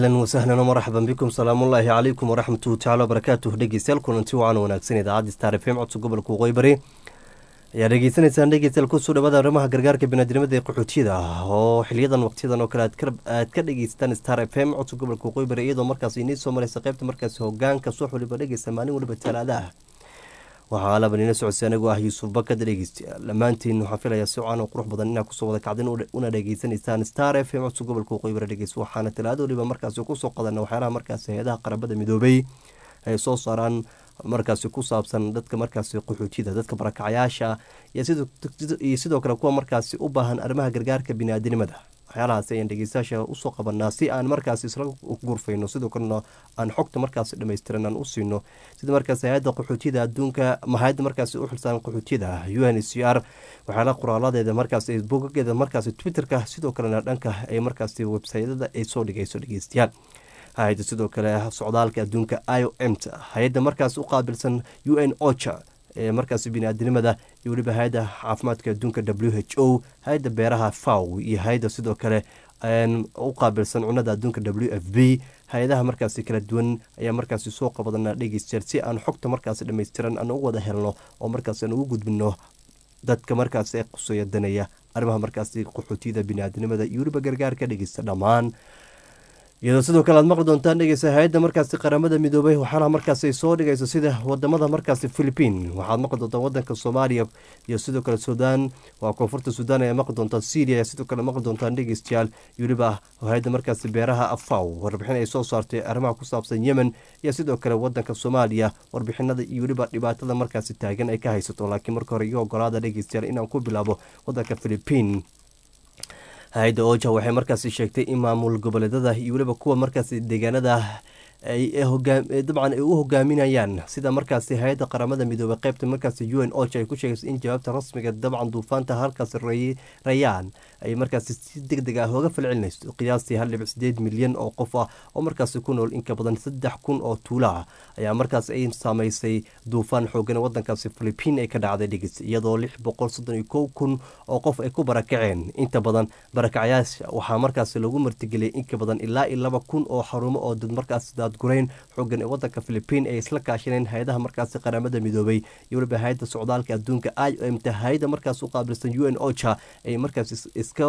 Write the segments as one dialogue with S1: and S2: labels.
S1: ahlan wasahlan wmarxaban bikum salaamullaahi calaykum waraxmatuhu tacala wabarakaatuh dhegeystayaal kulanti wacan wanaagsan idaacadda star f m codka gobolka waqooyi bari ayaa dhegeysanaysaan dhegeystayaal kusoo dhawaada arrimaha gargaarka binaadinimada ee qaxootiyada ah oo xiliyadan waqtiyadan oo kale aad ka dhegeystaan star f m codka gobolka waqooyi bari iyadoo markaas inii soo mareysa qeybta markaasi hogaanka suux waliba dhegeysta maalin waliba talaada ah waxaa alaban ina socodsa anigu ah yuusuf bakad dhegeystayaal dhammaantiin waxaan filayaa si caan oo qurux badan inaa kusoo wada kacdin una dhegeysanaysaan star f m codka gobolka waqooyi bari dhegeys waxaana talaado waliba markaasi kusoo qadana waxyaalaha markaasi hay-adaha qarabada midoobay ay soo saaraan markaasi ku saabsan dadka markaasi qaxootida dadka barakacayaasha iyo sidoo kale kuwa markaasi u baahan arrimaha gargaarka biniaadanimada waxyaalahaas ayaan dhegeystayaasha usoo qabanaa si aan markaasi isla gurfayno sidoo kalena aan xogta markaasi dhammaystiran aan u siino sida markaasi hay-adda qaxootiyada adduunka mahayadda markaasi u xilsaaran qaxootiyada u n c r waxyaalaha qoraaladeeda markaasi bogageeda markaasi twitterka sidoo kalena dhanka ay markaasi websaytyada ay soo dhigayso dhegeystayaal hay-adda sidoo kale socdaalka adduunka i o m ta hay-adda markaas u qaabilsan u n ocha ee markaasi biniaadanimada iyo weliba hay-adda caafimaadka adduunka w h o hay-adda beeraha faw iyo hay-adda sidoo kale u qaabilsan cunada adduunka w f b hay-adaha markaasi kala duwan ayaa markaasi soo qabadana dhegeystayaal si aan xogta markaasi dhammaystiran aan ugu wada helno oo markaasi aan ugu gudbino dadka markaasi ee quseeya danaya arrimaha markaasi qaxootiyada biniaadanimada iyo weliba gargaarka dhegeysta dhammaan iyadoo sidoo kale aad maqli doontaan dhegeysa hay-adda markaasi qaramada midoobay waxaana markaasi ay soo dhigayso sida wadamada markaasi philipiin waxaad maqli doontaan wadanka soomaaliya iyo sidoo kale suudaan waa koonfurta suudaan ayaa maqli doontaan syria ayaa sidoo kale maqli doontaan dhegeystayaal iyo weliba hay-adda markaasi beeraha afaw warbixin ay soo saartay arrimaha ku saabsan yemen iyo sidoo kale wadanka soomaaliya warbixinada iyo weliba dhibaatada markaasi taagan ay ka haysato laakiin marka hore iyo ogolaada dhegeystayaal inaan ku bilaabo wadanka philipiin hay-adda oja waxay markaasi sheegtay in maamul goboleedada iyo weliba kuwa markaasi deegaanada dabcan ay u hogaaminayaan sida markaasi hay-adda qaramada midoobey qeybta markaasi u n oja ay ku sheegayso in jawaabta rasmiga dabcan duufaanta halkaasi rayaan ay markaasi si deg deg ah oga falcelinayso qiyaastii hal dhibic sideed milyan oo qof ah oo markaasi ku nool inka badan saddex kun oo tuula ah ayaa markaas ay saameysay duufaan xoogan wadankaasi philipiin ay ka dhacday dhigis iyadoo lix boqol soddon iyo kow kun oo qof ay ku barakaceen inta badan barakacyaasha waxaa markaasi lagu martigeliyay inka badan ilaa iyo laba kun oo xarumo oo dad markaas daadgurayn xoogan ee wadanka philipiin ay isla kaashaneen hay-adaha markaasi qaramada midoobay iyo weliba hay-adda socdaalka adduunka i o m ta hay-ada markaas u qaabilsan u n ocha ay markaas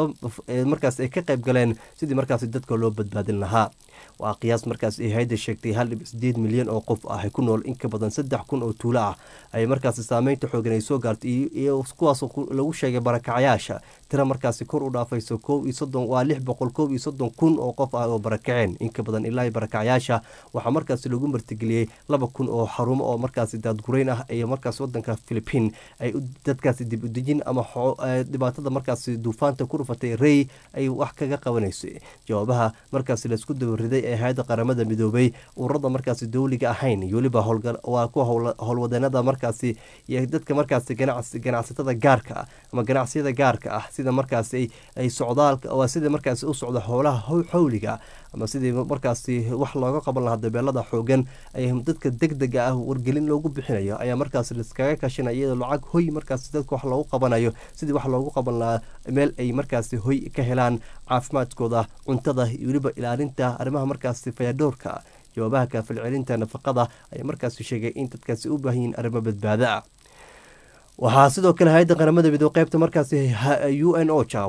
S1: markaas ay ka qayb galeen sidii markaasi dadka loo badbaadin lahaa waa qiyaas markaas ay hay-adda sheegtay hal dhibic sideed milyan oo qof ah ku nool inka badan saddex kun oo tuulo ah ay markaasi saameynta xoogan ay soo gaartay iyo kuwaas lagu sheegay barakacayaasha tira markaasi kor u dhaafayso kow iyo soddon waa lix boqol kow iyo soddon kun oo qof ah oo barakaceen inka badan ilaa barakacayaasha waxaa markaasi lagu martigeliyey laba kun oo xarumo oo markaasi daadgurayn ah iyo markaas wadanka philipiin ay dadkaasi dib udejin ama dhibaatada markaasi duufaanta ku dhufatay rey ay wax kaga qabanayso jawaabaha markaasi laisku dabariday ee hay-adda qaramada midoobay ururada markaasi dowliga ahayn iyo weliba waa kuwa howlwadeenada markaasi iyo dadka markaasi ganacsatada gaarka ah ama ganacsiyada gaarka ah sida markaasi ay socdaalka waa sida markaasi u socda howlaha xawliga ama sidii markaasi wax looga qaban lahaa dabeelada xoogan ay dadka deg dega ah wargelin loogu bixinayo ayaa markaasi laiskaga kashanaya iyadoo lacag hoy markaasi dadka wax loogu qabanayo sidii wax loogu qaban lahaa meel ay markaasi hoy ka helaan caafimaadkooda cuntada iyo weliba ilaalinta arrimaha markaasi fayadoorka jawaabaha kaafilcelinta nafaqada ayaa markaasi sheegay in dadkaasi u baahan yihiin arrimo badbaado ah waxaa sidoo kale hay-adda qaramada midoobe qeybta markaasi u n oja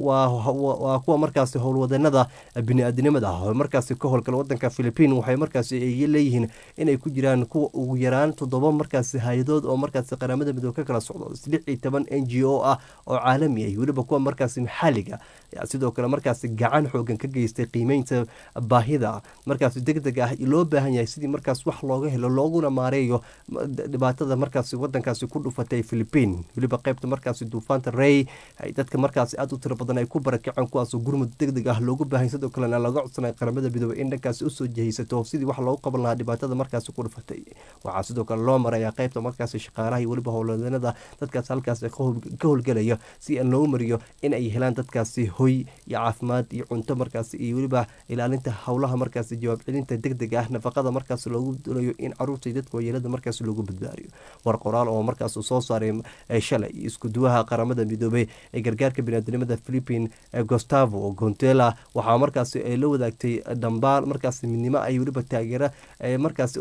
S1: waa kuwa markaasi howlwadeenada bini-aadinimada ah oo markaasi ka howlgala wadanka philipiin waxay markaasi ay leeyihiin inay ku jiraan kuwa ugu yaraan toddoba markaasi hay-adood oo markaasi qaramada midoobe ka kala socdo lix iyo toban n g o ah oo caalami ah weliba kuwa markaasi maxaaliga ayaa sidoo kale markaasi gacan xoogan ka geystay qiimeynta baahida markaasi deg deg ah loo baahan yahay sidii markaas wax looga helo looguna maareeyo dhibaatada markaasi wadankaasi ku dhufatay philipiin weliba qeybta markaasi duufaanta rey ay dadka markaasi aada u tiro badan ay ku barakaceen kuwaasoo gurmud deg deg ah loogu baahay sidoo kalena laga codsanay qaramada midoobey in dhankaasi usoo jihaysato sidii wax loogu qaban lahaa dhibaatada markaasi ku dhufatay waxaa sidoo kale loo maraya qeybta markaasi shaqaalaha iyo weliba howlwadeenada dadkaas halkaas ka howlgelaya si aan loo mariyo in ay helaan dadkaasi hoy iyo caafimaad iyo cunto markaas iyo weliba ilaalinta howlaha markaas jawaab celinta deg deg ah nafaqada markaas loogu doonayo in caruurta iyo dadka waayeelada markaas loogu badbaadiyo war qoraal oo markaas uu soo saaray shalay iskuduwaha qaramada midoobey ee gargaarka biniaadamada philippine gustavo gontela waxaa markaas ay la wadaagtay dhambaal markaas midnimo ay weliba taageera markaas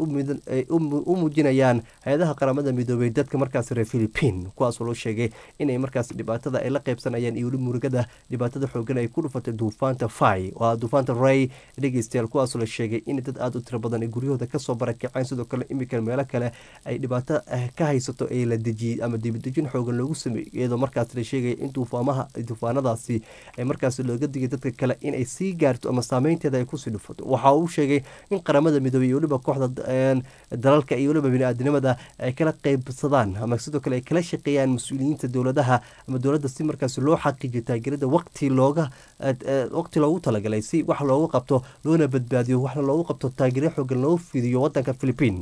S1: u muujinayaan hay-adaha qaramada midoobey dadka markaas reer philippine kuwaasoo loo sheegay inay markaas dhibaatada ay la qeybsanayaan iyo weli murugada dhibaatada xoogan ay ku dhufatay duufaanta fai waa duufaanta ray dhegeystayaal kuwaasoo la sheegay in dad aada u tiro badan ay guryahooda kasoo barakaceen sidoo kale imika meelo kale ay dhibaato ka haysato ee la dejiyey ama dibadejin xoogan loogu sameeyey iyadoo markaas la sheegaya in duufaamaha duufaanadaasi ay markaas looga digay dadka kale inay sii gaarto ama saameynteeda ay kusii dhufato waxa uu sheegay in qaramada midoobey iyo weliba kooxda dalalka iyo weliba bini-aadinimada ay kala qeybsadaan ama sidoo kale ay kala shaqeeyaan mas-uuliyiinta dowladaha ama dowladda si markaas loo xaqiijiyo taageerada waqti looga waqti loogu talagalay si wax loogu qabto loona badbaadiyo waxna loogu qabto taageero xoogan loo fidiyo wadanka philippine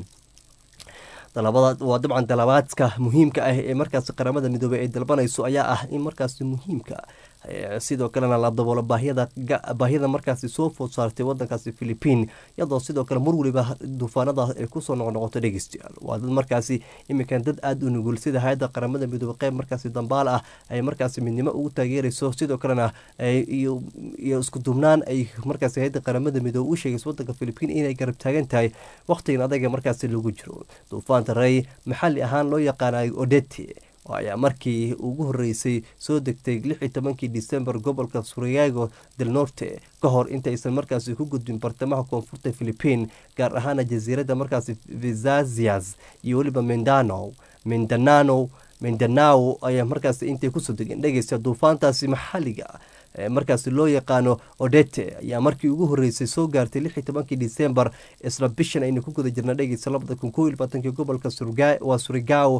S1: dalabada waa dabcan dalabaadka muhiimka ah ee markaas qaramada midoobey ay dalbanayso ayaa ah in markaas muhiimka sidoo kalena la daboolo baahiyada markaasi soo food saartay wadankaasi philippine iyadoo sidoo kale mar weliba duufaanada ay kusoo noqnoqoto dhegeystayaal waa dad markaasi iminkan dad aada u nugul sida hay-adda qaramada midoobey qeyb markaasi dambaal ah ay markaasi midnimo ugu taageerayso sidoo kalena iyo isku duubnaan ay markaasi hay-adda qaramada midoobey u sheegayso wadanka philippine inay garab taagan tahay waqtigan adaga markaasi lagu jiro duufaanta rey maxalli ahaan loo yaqaanay odete ayaa markii ugu horeysay soo degtay lix iyo tobankii december gobolka suriyago del norte ka hor intaysan markaasi ku gudbin bartamaha koonfurta philippine gaar ahaana jasiiradda markaasi vizazias iyo weliba mindano mindanano mindanao ayaa markaasi intay kusoo degeen dhegeysta duufaantaasi maxalliga markaasi loo yaqaano odete ayaa markii ugu horeysay soo gaartay lix iyo tobankii december isla bishan aynu ku guda jirna dhegeysa labada kun koo iyo labaatankii gobolka waa surigao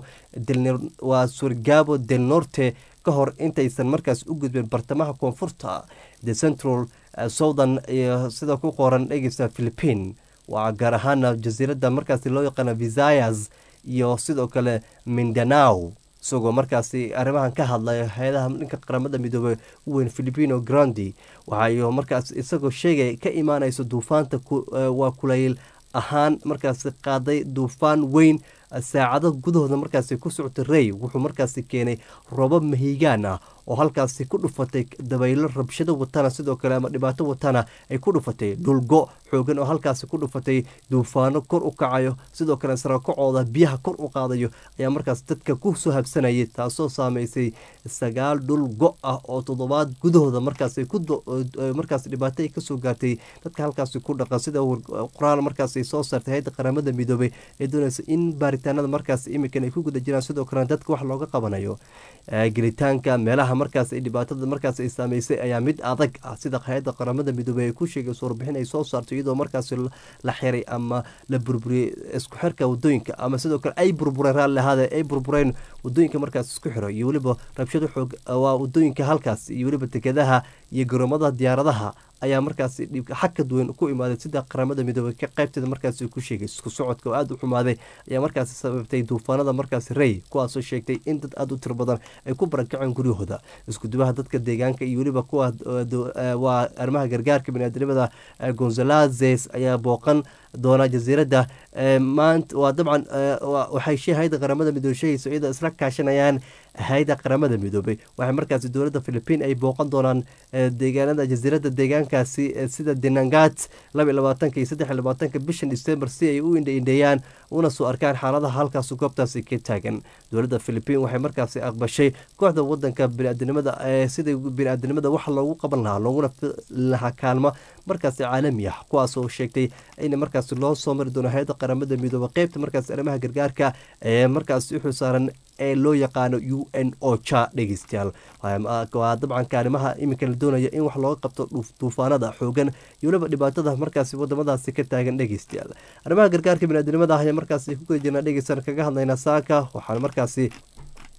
S1: waa surigabo del norte ka hor intaysan markaas u gudbeen bartamaha koonfurta the central southern iyo sida ku qoran dhegeysa philippine waa gaar ahaana jasiiradda markaasi loo yaqaano visayas iyo sidoo kale mindanao isagoo markaasi arrimahan ka hadlaya hay-adaha dhanka qaramada midoobey u weyn filipino grandi waxay markaas isagoo sheegay ka imaanayso duufaanta waa kulayl ahaan markaasi qaaday duufaan weyn saacado gudahooda markaasi ku socotay rey wuxuu markaasi keenay robo mahigaan ah oo halkaasi ku dhufatay dabaylo rabshado watana sidoo kale ama dhibaato watana ay ku dhufatay dhulgo xoogan oo halkaasi ku dhufatay duufaano kor u kacayo sidoo kale sarakacooda biyaha kor u qaadayo ayaa markaas dadka ku soo habsanayay taasoo saameysay sagaal dhul go ah oo toddobaad gudahooda markaas markaas dhibaato ay kasoo gaartay dadka halkaasi ku dhaqan sida qoraal markaas ay soo saartay hay-adda qaramada midoobey ee doonaysa in baaritaanada markaas imikan ay ku guda jiraan sidoo kalena dadka wax looga qabanayo gelitaanka meelaha markaas ay dhibaatada markaas ay saameysay ayaa mid adag ah sida hay-adda qaramada midoobey ay ku sheegayso warbixin ay soo saarto iyadoo markaas la xiray ama la burburiyey isku xirka wadooyinka ama sidoo kale ay burbureen raalli ahaade ay burbureen wadooyinka markaas isku xiro iyo weliba rabshado xoog waa wadooyinka halkaas iyo weliba tekadaha iyo garoomadaha diyaaradaha ayaa markaasi xakad weyn ku imaaday sida qaramada midoobey ka qaybteeda markaasi ku sheegay isku socodka oo aada u xumaaday ayaa markaasi sababtay duufaanada markaasi rey kuwaasoo sheegtay in dad aada u tiro badan ay ku barakaceen guryahooda iskudubaha dadka deegaanka iyo weliba kuwa waa arrimaha gargaarka biniaadamada gonzalazes ayaa booqan doona jasiiradda maanta waa dabcan waxay shee hay-adda qaramada midoobey sheegayso iyadoo isla kaashanayaan hay-adda qaramada midoobey waxay markaasi dowladda philipiin ay booqan doonaan deegaanada jasiiradda deegaankaasi sida denangat laba iyo labaatanka iyo saddex iyo labaatanka bishan december si ay u indhaindheeyaan una soo arkaan xaaladaha halkaas goobtaasi ka taagan dowladda philipiin waxay markaasi aqbashay kooxda wadanka biniaadanimada sida bini-aadanimada wax loogu qaban lahaa looguna lahaa kaalmo markaasi caalami ah kuwaasoo sheegtay in markaasi loo soo mari doono hay-adda qaramada midoobe qeybta markaasi arrimaha gargaarka ee markaasi u xilsaaran ee loo yaqaano u n o ja dhegeystayaal waa dabcan kaalimaha iminka la doonaya in wax looga qabto duufaanada xoogan iyo weliba dhibaatada markaasi wadamadaasi ka taagan dhegeystayaal arrimaha gargaarka biniadamada ah ayaa markaasi ku guda jirnaa dhegeysan kaga hadlaynaa saaka waxaan markaasi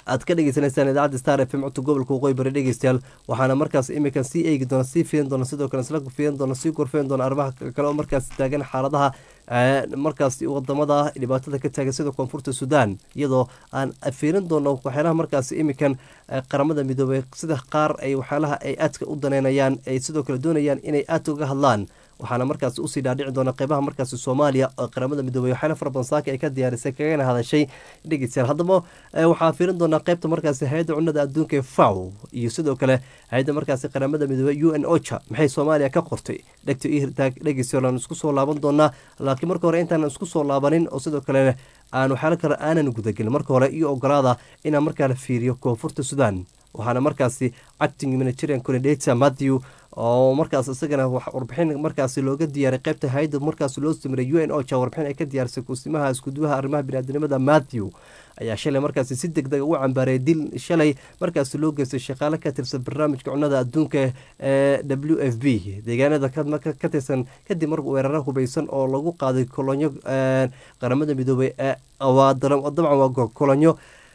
S1: aad ka dhegeysanaysaan idaacadda star f m codka gobolka waqooyi bari dhegeystayaal waxaana markaas iminkan sii eegi doona sii fiirin doona sidoo kale isla fiirin doona sii gorfeyn doona arrimaha kale oo markaas taagan xaaladaha markaas wadamada dhibaatada ka taagan sida koonfurta sudan iyadoo aan fiirin doono waxyaalaha markaas iminkan qaramada midoobey sida qaar ay waxyaalaha ay aadka u daneynayaan ay sidoo kale doonayaan inay aad uga hadlaan waxaana markaas usii dhaadhici doona qeybaha markaas soomaaliya oo qaramada midoobey waxyaala fara badan saaka ay ka diyaarisay kagana hadashay dhegeystayaal haddaba waxaa fiirin doonaa qeybta markaasi hay-adda cunada adduunka ee faw iyo sidoo kale hay-adda markaasi qaramada midoobey u n ocha maxay soomaaliya ka qortay dhegta irtaag dhegeystayaal aan isku soo laaban doonaa laakiin marka hore intaan isku soo laabanin oo sidoo kale aan waxyaala kale aanan gudagelin marka hore iyo ogolaada inaan markaa la fiiriyo koonfurta sudan waxaana markaasi acting humanitarian coordinator matthew oo markaas isagana warbixin markaasi looga diyaaray qeybta hay-adda markaas loo samiray u n ocha warbixin ay ka diyaarisay kuusimaha iskuduwaha arrimaha biniaadamnimada matthew ayaa shalay markaasi si deg dega u cambaaray dil shalay markaasi loo geystay shaqaale ka tirsan barnaamijka cunada adduunka ee w f b deegaanada ka tirsan kadib mar weeraro hubeysan oo lagu qaaday kolonyo qaramada midoobey dabcan waa kolonyo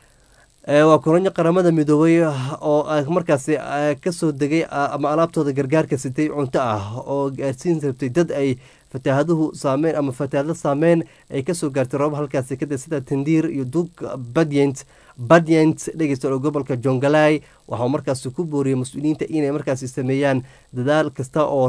S1: waa kolonyo qaramada midoobey oo markaasi kasoo degay ama alaabtooda gargaarka sitay cunto ah oo gaarsiin rabtay dad ay fataahaduhu saameyn ama fataahado saameyn ay kasoo gaartay roobab halkaasi kadib sida tandiir iyo duug badyent badyent dhegeysta oo gobolka jongalai waxaa markaasi ku booriyay mas-uuliyiinta inay markaasi sameeyaan dadaal kasta oo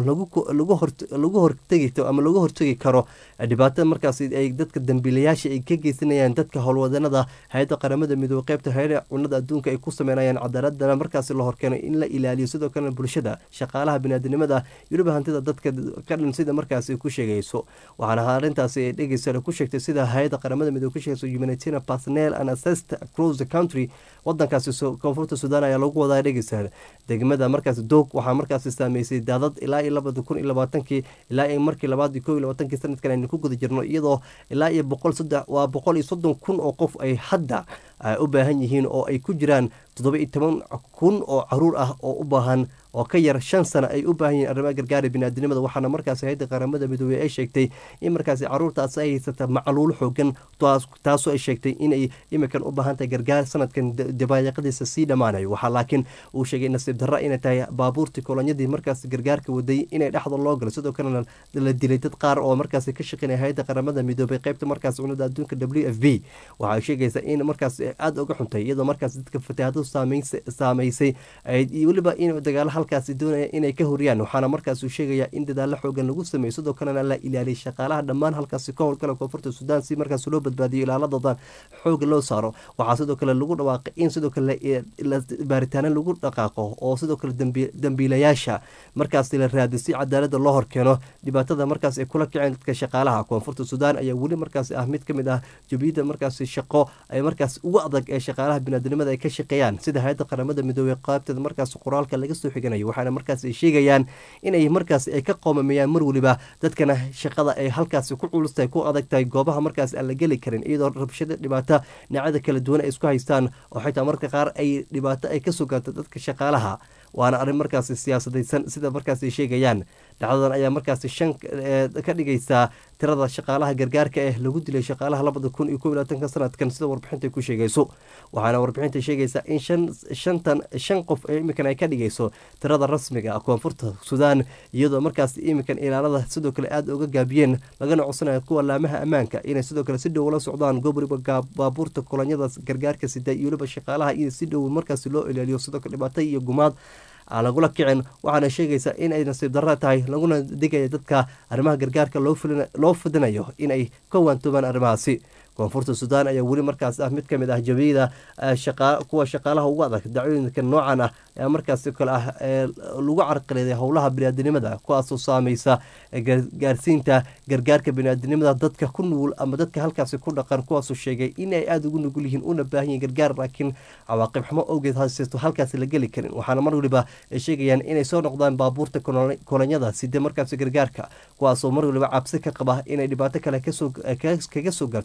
S1: lagu hortegi ama lagu hortegi karo dhibaatada markaasi ay dadka dambiilayaasha ay ka geysanayaan dadka howlwadanada hay-adda qaramada midoobe qeybta hay-ada cunada adduunka ay ku sameynayaan cadaaladana markaasi la horkeenay in la ilaaliyo sidoo kalena bulshada shaqaalaha biniaadanimada weliba hantida dadka ka dhan sida markaasi ku sheegayso waxaana arrintaasi dhegeysa ku sheegtay sida hay-adda qaramada midoobe ku sheegayso humanitarian personnel and assist across the country wadankaasi koonfurta sudan ayaa lagu wadaa dhegeysa degmada markaasi doog waxaa markaasi saameysay daadad ilaa iyo labada kun iyo labaatankii ilaa iyo markii labaad iyo kow iyo labaatankii sanadkan aynu ku guda jirno iyadoo ilaa iyo boqol saddex waa boqol iyo soddon kun oo qof ay hadda u baahan yihiin oo ay ku jiraan toddoba iyo toban kun oo caruur ah oo u baahan oo ka yar shan sano ay u baahan yihiin arrimaha gargaara biniaadinimada waxaana markaasi hay-adda qaramada midoobey ay sheegtay in markaasi caruurtaas ay haysata macluul xoogan taasoo ay sheegtay inay imikan u baahan tahay gargaar sanadkan dabaayaqadiisa sii dhammaanayo waxaa laakiin uu sheegay nasiib darra inay tahay baabuurtii kolonyadii markaasi gargaarka waday inay dhexda loo galo sidoo kalena la dilay dad qaar oo markaasi ka shaqeynaya hay-adda qaramada midoobey qeybta markaasi cunada adduunka w f b waxay sheegaysaa in markaas aada uga xuntay iyadoo markaas dadka fataahadu saameysay weliba in dagaalo halkaasi doonaya inay ka horiyaan waxaana markaasuu sheegayaa in dadaalo xoogan lagu sameeyo sidoo kalena la ilaaliyay shaqaalaha dhammaan halkaasi ka howlgala koonfurta sudan si markaas loo badbaadiyo ilaaladooda xooga loo saaro waxaa sidoo kale lagu dhawaaqay in sidoo kale baaritaano lagu dhaqaaqo oo sidoo kale dambiilayaasha markaasi la raadiyo si cadaalada loo horkeeno dhibaatada markaas ay kula kaceen dadka shaqaalaha koonfurta sudan ayaa weli markaasi ah mid kamid ah jubiyada markaasi shaqo ay markaas ugu adag ee shaqaalaha biniaadamnimada ay ka shaqeeyaan sida hay-adda qaramada midoobey qaybteeda markaas qoraalka laga soo xiganayo waxaana markaas ay sheegayaan inay markaas ay ka qoomameeyaan mar weliba dadkana shaqada ay halkaasi ku culustahay ku adag tahay goobaha markaas aan la geli karin iyadoo rabshada dhibaato dhinacyada kala duwan ay isku haystaan oo xitaa marka qaar ay dhibaato ay kasoo gaarto dadka shaqaalaha waana arrin markaasi siyaasadaysan sida markaas ay sheegayaan dhacdadan ayaa markaasi shan ka dhigaysaa tirada shaqaalaha gargaarka eh lagu dilay shaqaalaha labada kun iyo kow iyo labaatanka sanadkan sida warbixinta ku sheegayso waxaana warbixinta sheegaysaa in shan shantan shan qof ee iminkan ay ka dhigayso tirada rasmiga ah koonfurta sudan iyadoo markaas iminkan ilaalada sidoo kale aada uga gaabiyeen lagana codsanayo kuwa laamaha ammaanka inay sidoo kale si dhow la socdaan gobriba baabuurta kolonyada gargaarka sida iyo weliba shaqaalaha iyo si dhow markaas loo ilaaliyo sidoo kale dhibaato iyo gumaad aan lagula kicin waxaana sheegaysaa in ay nasiib darra tahay laguna digaya dadka arrimaha gargaarka loo fidinayo in ay ka waantoobaan arrimahaasi koonfurta sudan ayaa weli markaas ah mid ka mid ah jabiyada kuwa shaqaalaha ugu adag dacwooyinka noocan ah ee markaas kale ah ee lagu carqaladay howlaha biniaadinimada kuwaasoo saameysa gaarsiinta gargaarka biniaadinimada dadka ku nugul ama dadka halkaasi ku dhaqan kuwaasoo sheegay in ay aada ugu nugul yihiin una baahan yihin gargaar laakiin cawaaqib xumo awgeed hayseeto halkaasi la geli karin waxaana mar waliba ay sheegayaan inay soo noqdaan baabuurta kolonyada side markaasi gargaarka kuwaasoo mar waliba cabsi ka qaba inay dhibaato kale kaga soo gaarto mise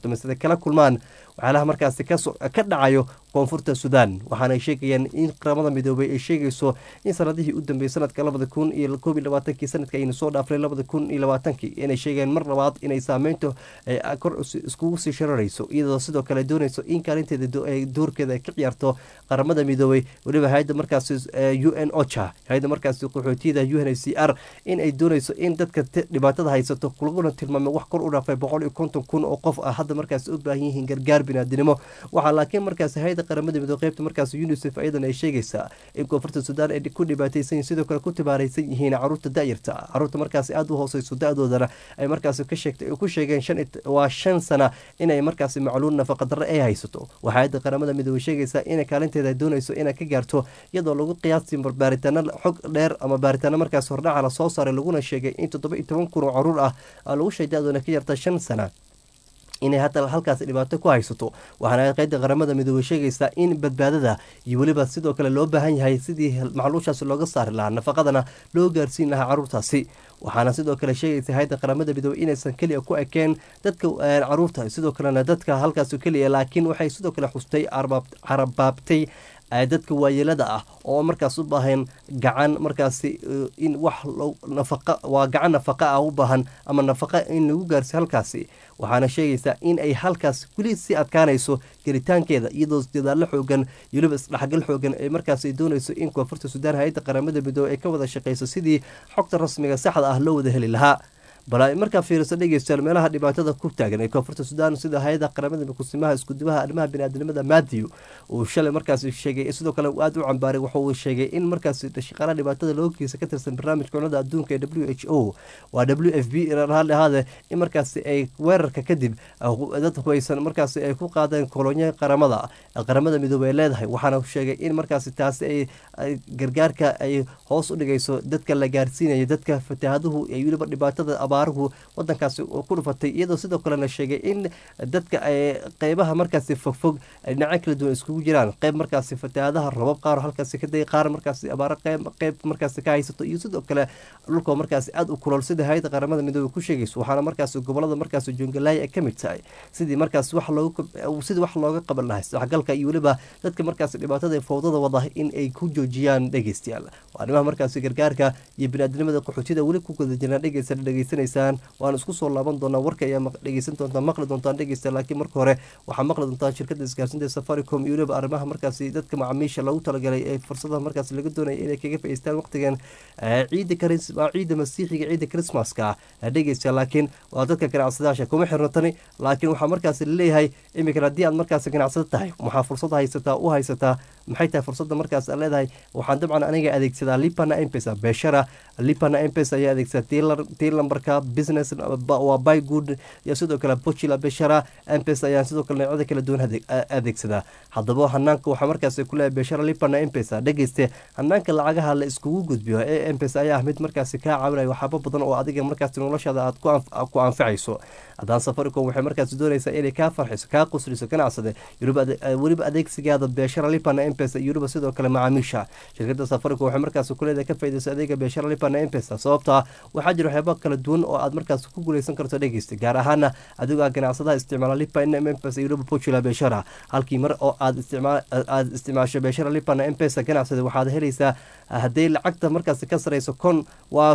S1: kala kulmaan waxyaalaha markaasi ka dhacayo koonfurta sudan waxaana ay sheegayaan in qaramada midoobay ay sheegayso in sanadihii u dambeeyey sanadka labada kun iyo koob iyo labaatankii sanadka aynu soo dhaafnay labada kun iyo labaatankii inay sheegayaan mar labaad inay saameyntu kor iskugu sii shararayso iyadoo sidoo kale doonayso in kaalinteeda doorkeeda ay ka ciyaarto qaramada midoobay weliba hay-adda markaasi u n ocha hay-adda markaasi qaxootiyada u n h c r in ay doonayso in dadka dhibaatada haysato laguna tilmaamay wax kor u dhaafay boqol iyo konton kun oo qof ah hadda markaasi u baahan yihiin gargaar binaadinimo waxaa laakiin markaasi hay-adda qaramada midoobe qaybta markaas unisef ayadan ay sheegaysaa in koonfurta suudaan ay ku dhibaataysan yihin sidoo kale ku tibaaraysan yihiin caruurta da-yarta caruurta markaasi aada u hooseyso da-doodana ay markaasi ka sheegtay ku sheegeen waa shan sana inay markaasi macluul nafaqadarre ay haysato waxaa hay-adda qaramada midoobe sheegaysaa inay kaalinteeda doonayso inay ka gaarto iyadoo lagu qiyaasi baaritaano xog dheer ama baaritaano markaas hordhaca la soo saaray laguna sheegay in toddoba iyo toban kun oo caruur ah lagu sheegay da-doona ka yarta shan sana inay hadda halkaasi dhibaato ku haysato waxaana qeyda qaramada midoobey sheegaysaa in badbaadada iyo weliba sidoo kale loo baahan yahay sidii macluushaasi looga saari lahaa nafaqadana loo gaarsiin lahaa caruurtaasi waxaana sidoo kale sheegaysa hay-adda qaramada midoobey inaysan keliya ku ekeen dadka caruurta sidoo kalena dadka halkaas keliya laakiin waxay sidoo kale xustay carabaabtay dadka waayeelada ah oo markaas u baahan gacan markaasi in wax nafaqa waa gacan nafaqa ah u baahan ama nafaqa in lagu gaarsiyo halkaasi waxaana sheegaysaa in ay halkaas weli sii adkaanayso gelitaankeeda iyadoo dadaalo xoogan weliba isdhexgal xoogan ay markaasi doonayso in koonfurta suudaan hay-adda qaramada midoobey ay ka wada shaqeyso sidii xogta rasmiga saxda ah loo wada heli lahaa bal markaa fiiriso dhegeystayaal meelaha dhibaatada ku taagan ee koonfurta suudaan sida hay-ada qaramada kusimaha iskudimaha arrimaha biniaadamnimada matthew uu shalay markaasi sheegay sidoo kale aada u cambaaray waxa uu sheegay in markaasi shaqaalaha dhibaatada loo geysa ka tirsan barnaamijka cunada adduunka ee w h o waa w f b raalli ahaade in markaasi ay weerarka kadib dad hubaysan markaasi ay ku qaadeen kolonyo qaramada qaramada midoobey ay leedahay waxaana sheegay in markaasi taasi ay gargaarka ay hoos u dhigayso dadka la gaarsiinayo dadka fataahaduhu iyo weliba dhibaatada abaaruhu wadankaasi ku dhufatay iyadoo sidoo kalena sheegay in dadka qeybaha markaasi fogfog dhinaco kala duwan iskugu jiraan qeyb markaasi fatahaadaha robab qaar halkaasi ka day qaar markaasi abaaro qeyb markaasi ka haysato iyo sidoo kale dhulka markaasi aada u kulol sida hay-adda qaramada midoobey ku sheegayso waxaana markaasi gobolada markaasi joongalaaya ay ka mid tahay sidii markaasi wax looga sidii wax looga qaban lahay waxgalka iyo weliba dadka markaasi dhibaatada fowdada wada in ay ku joojiyaan dhegeystayaal waa arrimaha markaasi gargaarka iyo biniaadnimada qaxootida weli ku guda jirnaa dhegeysta dhegeysanay waan isku soo laaban doonaa warka ayaa dhegeysan doontaa maqli doontaan dhegeysta laakiin marka hore waxaa maqli doontaan shirkada isgaarsiinta safaricom iyo weliba arrimaha markaasi dadka macaamiisha loogu talagalay ee fursadaha markaasi laga doonaya inay kaga faiistaan waqtigan ciida ciida masiixiga ciida christmaska dhegeysta laakiin waa dadka ganacsadayaasha kuma xirno tani laakiin waxaa markaasi laleeyahay iminkan haddii aad markaasi ganacsado tahay waxaa fursad haysataa u haysataa maxay tahay fursadda markaas aad leedahay waxaan dabcan aniga adeegsadaa lipana empesa beeshara lipana empesa ayaa adeegsadaa tii lambarka business waa by good iyo sidoo kale bochila beshara empesa ayaan sidoo kale noocyada kala duwan adeegsadaa haddaba hanaanka waxaa markaas kuleeyahay beshara lipana empesa dhegeyste hanaanka lacagaha la iskugu gudbiyo ee empesa ayaa ah mid markaasi kaa caawinaya waxaaba badan oo adiga markaasi noloshaada aad ku anfacayso haddaan safaricom waxay markaasi doonaysaa inay kaa farxiso kaa qusriso ganacsade weliba adeegsigaada beeshara lipana empesa iyo weliba sidoo kale macaamiisha shirkada safaricom waxay markaasi kuleedahay ka faydayso adeega beeshara lipana empesa sababtaa waxaa jira waxyaaba kala duwan oo aad markaas ku guuleysan karto dhegeysta gaar ahaana adigoo ganacsadaha isticmaala lipana empesa iyo weliba portula beeshara halkii mar oo aad aad isticmaasho beeshara lipana empesa ganacsada waxaad helaysaa hadday lacagta markaasi ka sarayso kon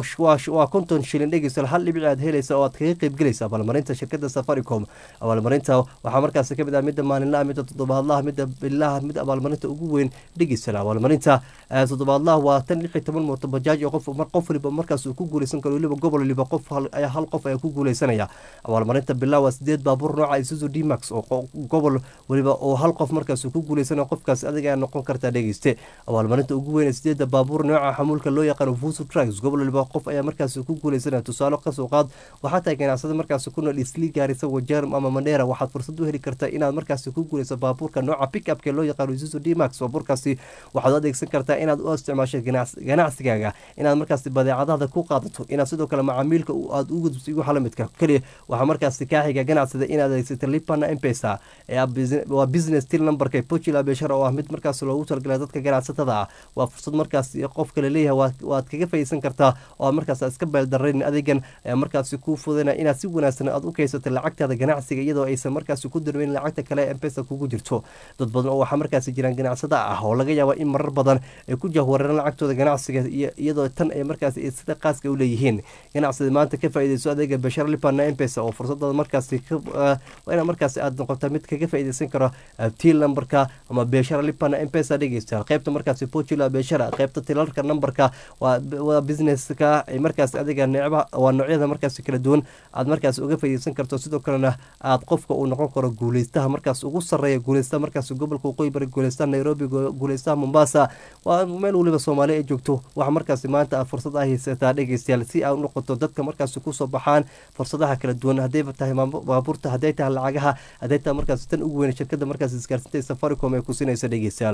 S1: waa konton shilin dhegeysta hal dhibic aad helaysa oo aad kaga qeybgelaysa abaalmarinta shirkada safaricom abaalmarinta waxaa markaasi kamid ah midda maalinlaha midda toddobaadlaha midda bilaha mid abaalmarinta ugu weyn dhegeysana abaalmarinta toddobaadlaha waa tan lix iyo toban mooto bajaaj oo qof qof waliba markaas uu ku guuleysan karo weliba gobol waliba qof ayaa hal qof ayaa ku guuleysanaya abaalmarinta bilaha waa sideed baabuur nooca isuzu d max oo gobol waliba oo hal qof markaas uu ku guuleysanaya qofkaas adiga ayaa noqon kartaa dhegeyste abaalmarinta ugu weyn sideeda baabuur nooca xamuulka loo yaqaano fusu trucks gobol waliba qof ayaa markaas ku guuleysanaya tusaale kasoo qaad waxaa tahay ganacsada markaas ku nool isli gaarisa wajeer ama mandheera waxaad fursad u heli kartaa inaad markaas ku guuleyso baabuurka nooca pick upka loo yaqaano isuzu d max baabuurkaasi waxaad u adeegsan kartaa inaad u isticmaasho ganacsigaaga inaad markaas badeecadaada ku qaadato inaad sidoo kale macaamiilka aad u gudbiso igu xalamidka keliya waxaa markaasi kaaxiga ganacsida inaad adeegsato lipana empesa waa business til numberka portula beshara oo ah mid markaas loogu talagalay dadka ganacsatada ah waa fursad markaas qofka laleeyahay waad kaga faa'iidsan kartaa oo markaas iska beeldarayn adeegan ayaa markaasi kuu fudana inaad si wanaagsan aad u kaysato lacagtaada ganacsiga iyadoo aysan markaasi ku darweyn lacagta kale ee mpesa kugu jirto dad badan oo waxaa markaasi jiraan ganacsada ah oo laga yaaba in marar badan ay ku jahwareeraan lacagtooda ganacsiga iyadoo tan ay markaasi sida qaaska u leeyihiin ganacsida maanta ka faa'iidayso adeega bashar lipana mpesa oo fursadada markaasi waa ina markaasi aad noqota mid kaga faa'iidaysan karo til numberka ama beshara lipana mpesa dhegeystayaal qaybta markaasi portula beshara qaybta tilarka numberka waa businesska ay markaasi adiga necba waa noocyada markaasi kala duwan aad markaasi uga faa'iidaysan karto sidoo kalena aad qofka uu noqon karo guuleystaha markaas ugu sarreeya guuleystaha markaasi gobolka waqooyi bari guuleystaha nairobi guuleystaha mombasa waa meel weliba soomaali ay joogto waxa markaasi maanta aad fursad ah haysataa dhegeystayaal si aad u noqoto dadka markaasi kusoo baxaan fursadaha kala duwan haddayba tahay baabuurta hadday tahay lacagaha hadday tahay markaasi tan ugu weyn shirkada markaasi isgaarsinta safaricom ee ku sinaysa dhegeystayaal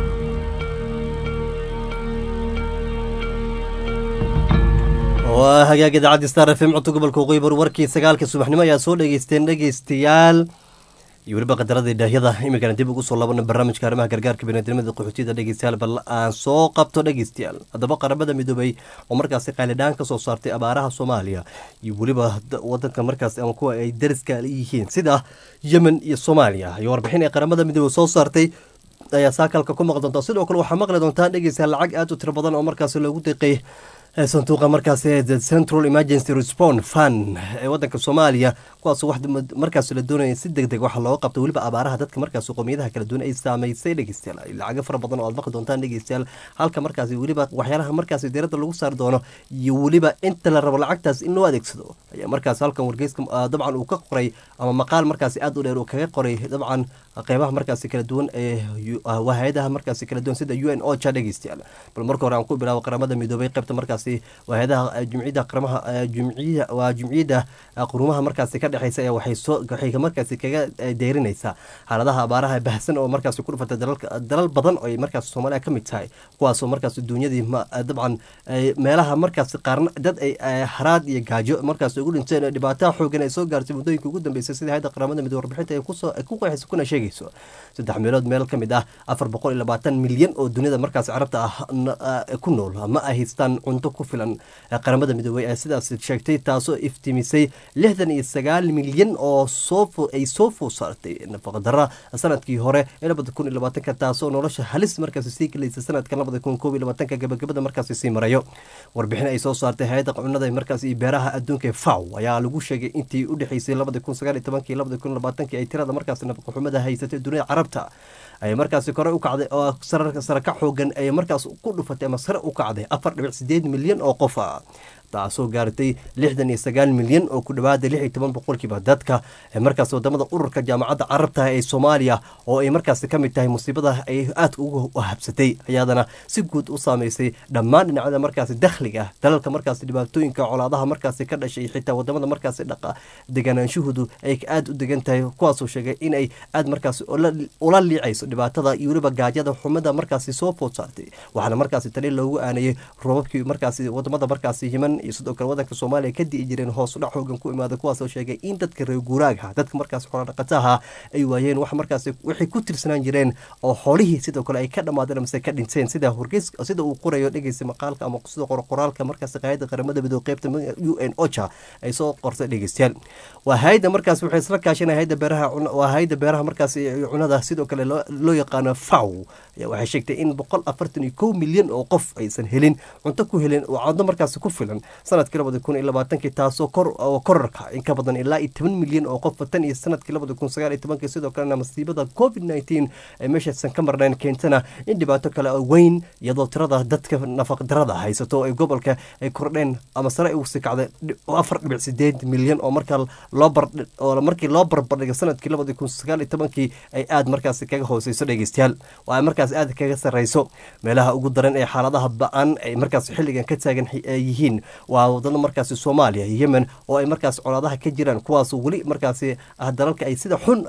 S1: waa hagaag idaacaddi star f m codka gobolka waqooyi bari warkii sagaalka subaxnimo ayaa soo dhegeysteen dhegeystayaal iyo weliba qadaradii dhaahyada iminkana dib ugu soo laabana barnaamijka arrimaha gargaarka biniadnimada qaxootiyada dhegeystayaal bal aan soo qabto dhegeystayaal haddaba qaramada midoobay oo markaasi qaylidhaan ka soo saartay abaaraha soomaaliya iyo weliba wadanka markaas ama kuwa ay dariska yihiin sida yemen iyo soomaaliya iyo warbixin ay qaramada midoobey soo saartay ayaa saakalka ku maqli doontaa sidoo kale waxaa maqli doontaa dhegeystayaal lacag aad u tiro badan oo markaasi loogu deeqay sanduuqa markaasi the central emergency response fund ee wadanka soomaaliya kuwaas wax markaas la doonaya si deg deg waxa looga qabto weliba abaaraha dadka markaas qowmiyadaha kala duwan ay saameysay dhegeystayaal lacago fara badan oo aad maqli doontaan dhegeystayaal halka markaasi weliba waxyaalaha markaasi diiradda lagu saari doono iyo weliba inta la rabo lacagtaas in loo adeegsado ayaa markaas halkan wargeyska dabcan uu ka qoray ama maqaal markaasi aad u dheer uu kaga qoray dabcan qeybaha markaasi kala duwan ee hay-adaha markaasi kala duwan sida u n ocha dhegeystayaal bal marka hore aan ku bilaabo qaramada midoobay qeybta markaasi hay-adaha jumciyadda qaramaha jumciya waa jumciyadda qurumaha markaasi ka dhexeysa ayaa waxay soo waxay markaasi kaga deyrinaysaa xaaladaha abaaraha bahsan oo markaasi ku dhufatay dalalka dalal badan oo ay markaasi soomaaliya ka mid tahay kuwaasoo markaasi duunyadii dabcan meelaha markaasi qaarna dad ay haraad iyo gaajo markaasi ugu dhinteen oo dhibaataha xoogan ay soo gaartay muddooyinka ugu dambeysay sida hayadda qaramada midoobe warbixinta ay kusoo ku qeexayso kuna sheegayso saddex meelood meel ka mid ah afar boqol iyo labaatan milyan oo duniyada markaasi carabta ah ku nool ma ay haystaan cunto ku filan qaramada midoobey ee sidaas sheegtay taasoo iftimisay lixdan iyo sagaal milyan oo soo ay soo food saartay nafaqadara sanadkii hore ee labada kun iyo labaatanka taasoo nolosha halis markaasi sii gelaysa sanadka labada kun koob iyo labaatanka gabagabada markaasi sii marayo warbixin ay soo saartay hay-adda cunada markaas iyo beeraha adduunka ee faw ayaa lagu sheegay intii u dhexeysay labada kun sagaal iyo tobankii labada kun labaatanki ay tirada markaasi nafaqaxumada haysatay dunida carabta ay markaasi kore u kacday oo sare ka xoogan ay markaas ku dhufatay ama sare u kacday afar dhibic sideed milyan oo qof ah taasoo gaartay lixdan iyo sagaal milyan oo ku dhawaada lix iyo toban boqolkiiba dadka markaas wadamada ururka jaamacadda carabta ee soomaaliya oo ay markaasi ka mid tahay musiibada ay aadka ugu habsatay ayaadana si guud u saameysay dhammaan dhinacyada markaasi dakhliga dalalka markaasi dhibaatooyinka colaadaha markaasi ka dhashay xitaa wadamada markaasi dhaqa deganaanshuhudu ay aada u degan tahay kuwaasoo sheegay inay aada markaasi ula liicayso dhibaatada iyo weliba gaajada xumada markaasi soo food saartay waxaana markaasi tali loogu aanayay roobabkii markaasi wadamada markaasi yeman iyo sidoo kale wadanka soomaaliya ka di'i jireen hoos udhac xoogan ku imaada kuwaasoo sheegay in dadka reer guuraagha dadka markaas xoolodhaqataha ay waayeen wax markaas waxay ku tirsanaan jireen oo xoolihii sidoo kale ay ka dhammaadeen amase ka dhinteen sida horgeys sida uu qorayo dhegeysa maqaalka ama sida qoraalka markaas qaayada qaramada midoob qeybta u n ocha ay soo qortay dhegeystayaal waa hay-adda markaas waxay isla kaashanay hayadda beeraha waa hay-adda beeraha markaas cunada sidoo kale loo yaqaano faw waxay sheegtay in boqol afartan iyo kow milyan oo qof aysan helin cunto ku helin oo cunto markaas ku filan sanadkii labada kun iyo labaatankii taasoo kor korarka in ka badan ilaa iyo toban milyan oo qof tan iyo sanadkii labada kun sagaal iyo tobankii sidoo kalena masiibada covid nineteen ay meeshaysan ka marnayn keentana in dhibaato kale oo weyn iyadoo tirada dadka nafaqdarada haysato ay gobolka ay kordheen ama sare u sii kacday afar dhibic sideed milyan oo markaa loo bar oo markii loo barbardhigo sanadkii labada kun sagaal iyo tobankii ay aada markaasi kaga hooseyso dhegeystayaal oo ay markaas aada kaga sarreyso meelaha ugu daran ee xaaladaha ba-an ay markaas xilligan ka taagan yihiin waa wadada markaasi soomaaliya iyo yemen oo ay markaas colaadaha ka jiraan kuwaas weli markaasi ah dalalka ay sida xun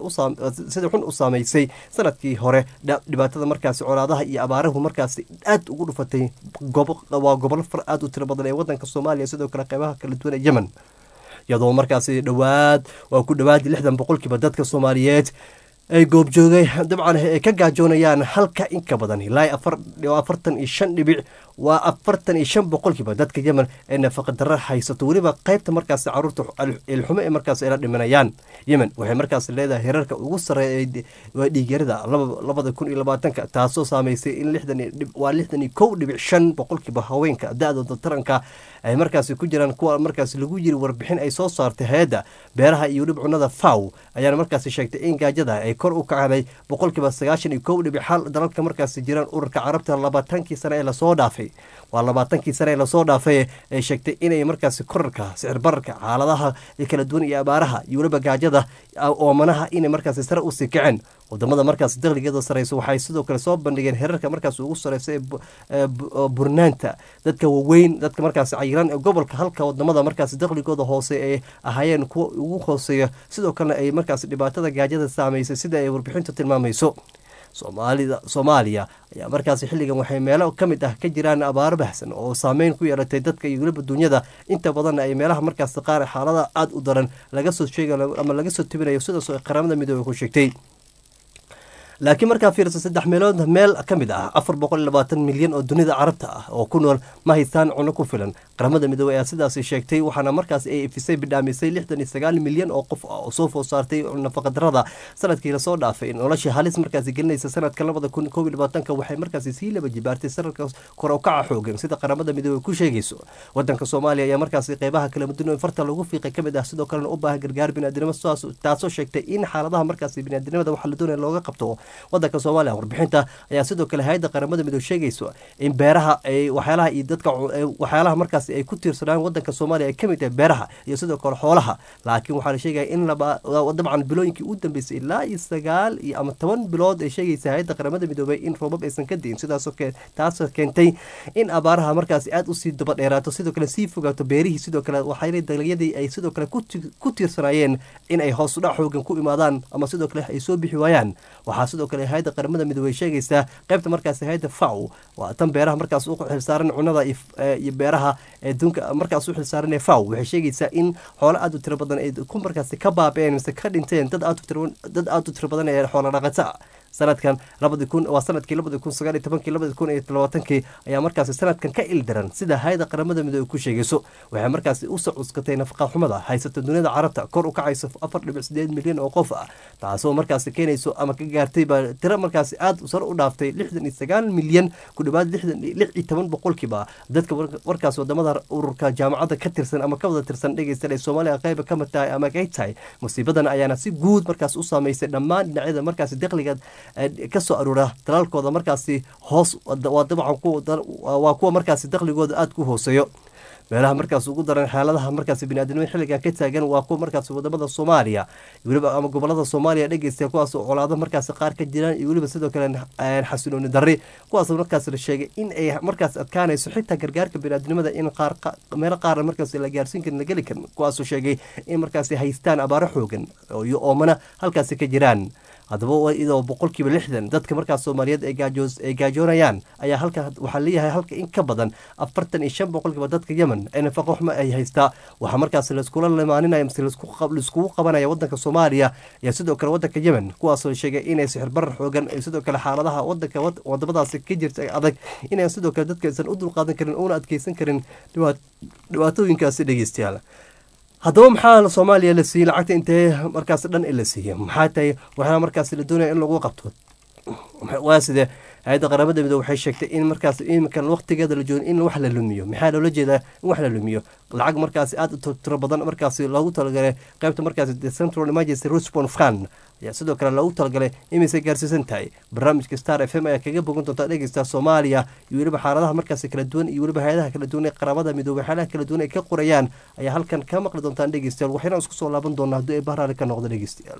S1: sida xun u saameysay sanadkii hore dhibaatada markaasi colaadaha iyo abaarahu markaasi aad ugu dhufatay waa gobolo far aad u tiro badan ee wadanka soomaaliya sidoo kale qeybaha kala duwan ee yemen iyadoo markaasi dhowaad waa ku dhowaad lixdan boqolkiiba dadka soomaaliyeed ay goobjoogay dabcan ay ka gaajoonayaan halka in ka badan ilaa afartan iyo shan dhibic waa afartan iyo shan boqolkiiba dadka yemen ee nafaqadaro haysato weliba qaybta markaas caruurta ilxumo ee markaas ayla dhimanayaan yemen waxay markaas leedahay herarka ugu sareeya waa dhiigyarada labada kun iyo labaatanka taasoo saameysay in waa lixdan iyo kow dhibic shan boqolkiiba haweenka da-dooda taranka ay markaasi ku jiraan kuwa markaas lagu yiri warbixin ay soo saartay hay-adda beeraha iyo weliba cunada faw ayaana markaasi sheegtay in gaajada ay kor u kacday boqolkiiba sagaashan iyo kow dhibic xal dalalka markaasi jiraan ururka carabta labaatankii sane ee lasoo dhaafay waa labaatankii sane ee lasoo dhaafay ay sheegtay inay markaasi korarka sicir bararka xaaladaha kala duwan iyo abaaraha iyo weliba gaajada oomanaha inay markaasi sare usii kaceen wadamada markaas dakhligeeda sareysa waxay sidoo kale soo bandhigeen herarka markaas ugu sareysa ee burnaanta dadka waweyn dadka markaas cayiran ee gobolka halka wadamada markaas dakhligooda hoose ay ahaayeen kuwa ugu hooseeya sidoo kalena ay markaas dhibaatada gaajada saameysay sida ay warbixintu tilmaamayso soomaalida soomaaliya ayaa markaas xilligan waxay meelo ka mid ah ka jiraan abaaro baxsan oo saameyn ku yeelatay dadka iyo weliba dunyada inta badanna ay meelaha markaas qaar xaalada aada u daran laga soo sheegayo ama laga soo tibinayo sidaas oo qaramada midoobey ku sheegtay laakiin markaa fiirsa saddex meelood meel ka mid ah afar boqol iyo labaatan milyan oo dunida carabta ah oo ku nool ma haystaan cuno ku filan qaramada midoobey ayaa sidaasi sheegtay waxaana markaas ay ifisay bidhaamisay lixdan iyo sagaal milyan oo qof ah oo soo food saartay nafaqadarada sanadkii lasoo dhaafay noloshii halis markaasi gelinaysa sanadka labada kun koob iyo labaatanka waxay markaasi sii laba jibaartay sanadka kor u kaca xoogan sida qaramada midoobey ku sheegayso wadanka soomaaliya ayaa markaasi qeybaha kala duwan farta lagu fiiqay ka mid ah sidoo kalena u baahan gargaar biniaadinimo taasoo sheegtay in xaaladaha markaasi biniaadinimada waxa la doonaya looga qabto wadanka soomaaliya warbixinta ayaa sidoo kale hay-adda qaramada midoobe sheegayso in beeraha ay waxyaalaha iyo dadka waxyaalaha markaas ay ku tiirsanaan wadanka soomaaliya ay ka mid tahay beeraha iyo sidoo kale xoolaha laakiin waxaa la sheegaya in dabcan bilooyinkii u dambeysay ilaa iyo sagaal iyo ama toban bilood ay sheegaysa hay-adda qaramada midoobey in roobab aysan ka diin sidaasoo taasoo keentay in abaaraha markaas aada usii daba dheeraato sidoo kale sii fogaato beerihii sidoo kale waxaa dalagyadii ay sidoo kale ku tiirsanaayeen in ay hoos udhac xoogan ku imaadaan ama sidoo kale ay soo bixi waayaan waxaa sidoo kale hay-adda qaramada midoobey sheegaysaa qaybta markaas hay-adda faw waa tan beeraha markaas u xilsaaran cunada iyo beeraha adduunka markaas u xilsaaran ee faw waxay sheegaysaa in xoolo aada u tiro badan ay ku markaas ka baabeen mise ka dhinteen dad aad u tiro badan ee xoolo dhaqata sanadkan labadi kun waa sanadkii labadi kun sagaal iyo tobankii labadi kun iyo labaatankii ayaa markaasi sanadkan ka ildaran sida hay-ada qaramada midoobe ku sheegayso waxay markaasi usoo cuskatay nafaqa xumada haysata duniyada carabta kor u kacayso afar dhibic sideed milyan oo qof ah taasoo markaasi keenayso ama ka gaartay baa tiro markaasi aada sare u dhaaftay lixdan iyo sagaal milyan ku dhawaad lixdan lix iyo toban boqolkiiba dadka warkaas wadamada ururka jaamacadda ka tirsan ama ka wada tirsan dhegeysta ee soomaaliya qayba ka mid tahay ama kay tahay musiibadan ayaana si guud markaas u saameysay dhammaan dhinacyada markaasi dakhliga kasoo aruura dalaalkooda markaasi hoos waa dabcan waa kuwa markaasi dakhligooda aada ku hooseeyo meelaha markaas ugu daran xaaladaha markaas biniaadamada xilligan ka taagan waa kuwa markaas wadamada soomaaliya weliba ama gobolada soomaaliya dhegeysta kuwaas colaado markaas qaar ka jiraan iyo weliba sidoo kale xasilooni darri kuwaas markaas la sheegay in ay markaas adkaanayso xitaa gargaarka biniaadnimada in qaar meelo qaarna markaas la gaarsiin karin la geli karin kuwaasoo sheegay in markaas haystaan abaaro xoogan iyo oomana halkaasi ka jiraan haddaba iyadoo boqolkiiba lixdan dadka markaas soomaaliyeed ay gaajoonayaan ayaa halka waxaa leeyahay halka in ka badan afartan iyo shan boqolkiiba dadka yemen ee nafaqo xumo ay haystaa waxaa markaas laiskula limaaninaya mise laiskugu qabanaya wadanka soomaaliya iyo sidoo kale wadanka yemen kuwaasoo sheegay inay sixir barar xoogan iyo sidoo kale xaaladaha wadanka wadamadaasi ka jirta adag inay sidoo kale dadka aysan u dulqaadan karin una adkeysan karin dhibaatooyinkaasi dhegeystayaal haddaba maxaa soomaaliya la siiyey lacagta intee markaas dhan la siiyey maxaa tahay waxaa markaas la doonaya in lagu qabto waa sidee hay-adda qaramada midoobe waxay sheegtay in markaas iminkan waqtigeeda la joogo in wax la lumiyo maxaa loola jeedaa in wax la lumiyo lacag markaasi aada u tiro badan markaasi loogu talagalay qaybta markaasi the central emergency response fund ayaa sidoo kale loogu talagalay imisay gaarsiisan tahay barnaamijka star f m ayaa kaga bogan doontaa dhegeysta soomaaliya iyo weliba xaaladaha markaasi kala duwan iyo weliba hay-adaha kala duwan ee qaramada midoobe xaaladaha kala duwan ay ka qorayaan ayaa halkan ka maqli doontaan dhegeystayaal waxayna isku soo laaban doonaa haddii ay bahraali ka noqdo dhegeystayaal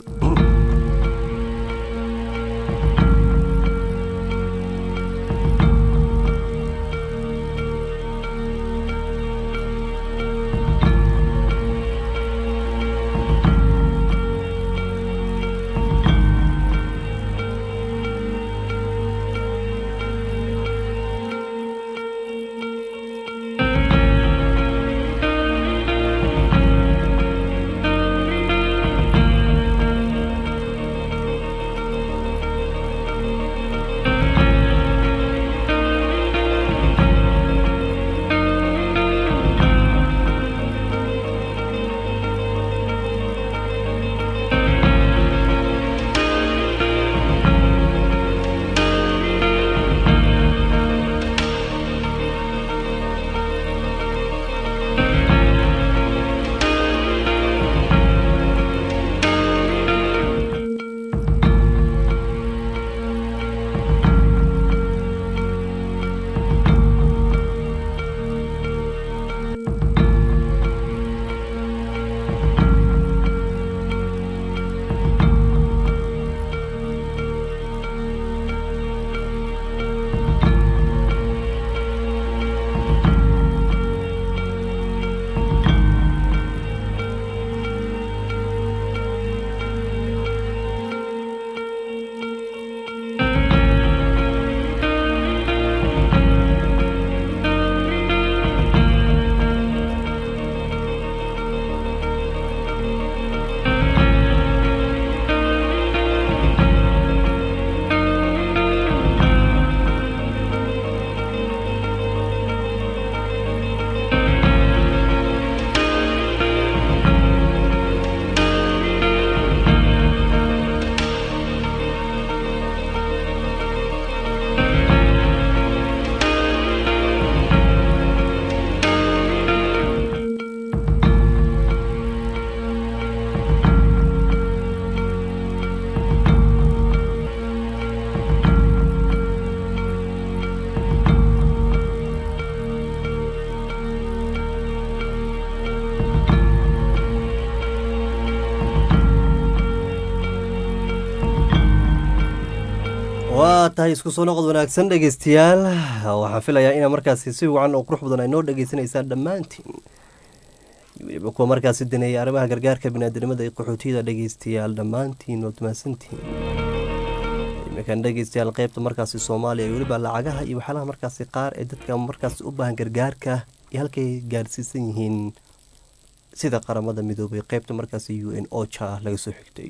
S1: tahay isku soo noqod wanaagsan dhegeystayaal waxaan filayaa inaa markaasi si wacan oo qurux badan ay noo dhegeysanaysaan dhammaantiin weliba kuwa markaasi daneeyay arrimaha gargaarka biniaadamada ee qaxootiyada dhegeystayaal dhammaantiin waad mahadsantiin iminkan dhegeystayaal qeybta markaasi soomaaliya weliba lacagaha iyo waxyaalaha markaasi qaar ee dadka markaasi u baahan gargaarka iyo halkay gaarsiisan yihiin sida qaramada midoobay qeybta markaasi u n ocha laga soo xigtay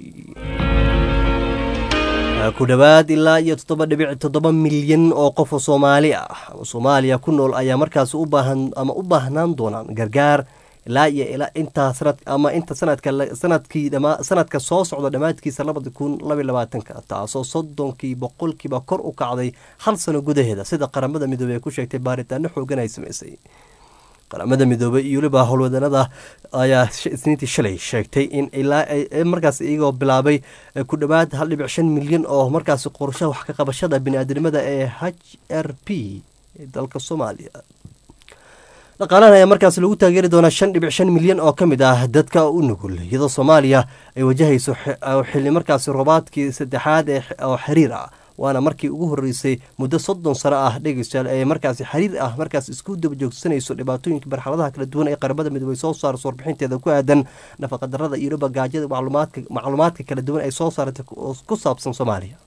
S1: ku dhowaad ilaa iyo toddoba dhibic toddoba milyan oo qof oo soomaali ah ama soomaaliya ku nool ayaa markaasi u baahan ama u baahnaan doonaan gargaar ilaa iyo ilaa intaa sanad ama inta sanadka sanadkii dhama sanadka soo socda dhammaadkiisa labada kun labaiy labaatanka taasoo soddonkii boqolkiiba kor u kacday hal sano gudaheeda sida qaramada midoobey ay ku sheegtay baaritaano xoogan ay samaysay qaramada midoobey iyo weliba howlwadanada ayaa isniintii shalay sheegtay in ilaa markaas iyagoo bilaabay ku dhowaad hal dhibic shan milyan oo markaasi qorshaha wax ka qabashada bini-aadamnimada ee h r p ee dalka soomaaliya dhaqaalahan ayaa markaas lagu taageeri doonaa shan dhibic shan milyan oo ka mid ah dadka u nugul iyadoo soomaaliya ay wajahayso xili markaasi roobaadkii saddexaad oo xiriir ah waana markii ugu horeysay muddo soddon sano ah dhegeystayaal ee markaasi xiriir ah markaas isku daba joogsanayso dhibaatooyinka marxaladaha kala duwan ee qaramada midoobey soo saarso warbixinteeda ku aadan nafaqadarada iyo weliba gaajada macluumaadka kala duwan ay soo saaratay ku saabsan soomaaliya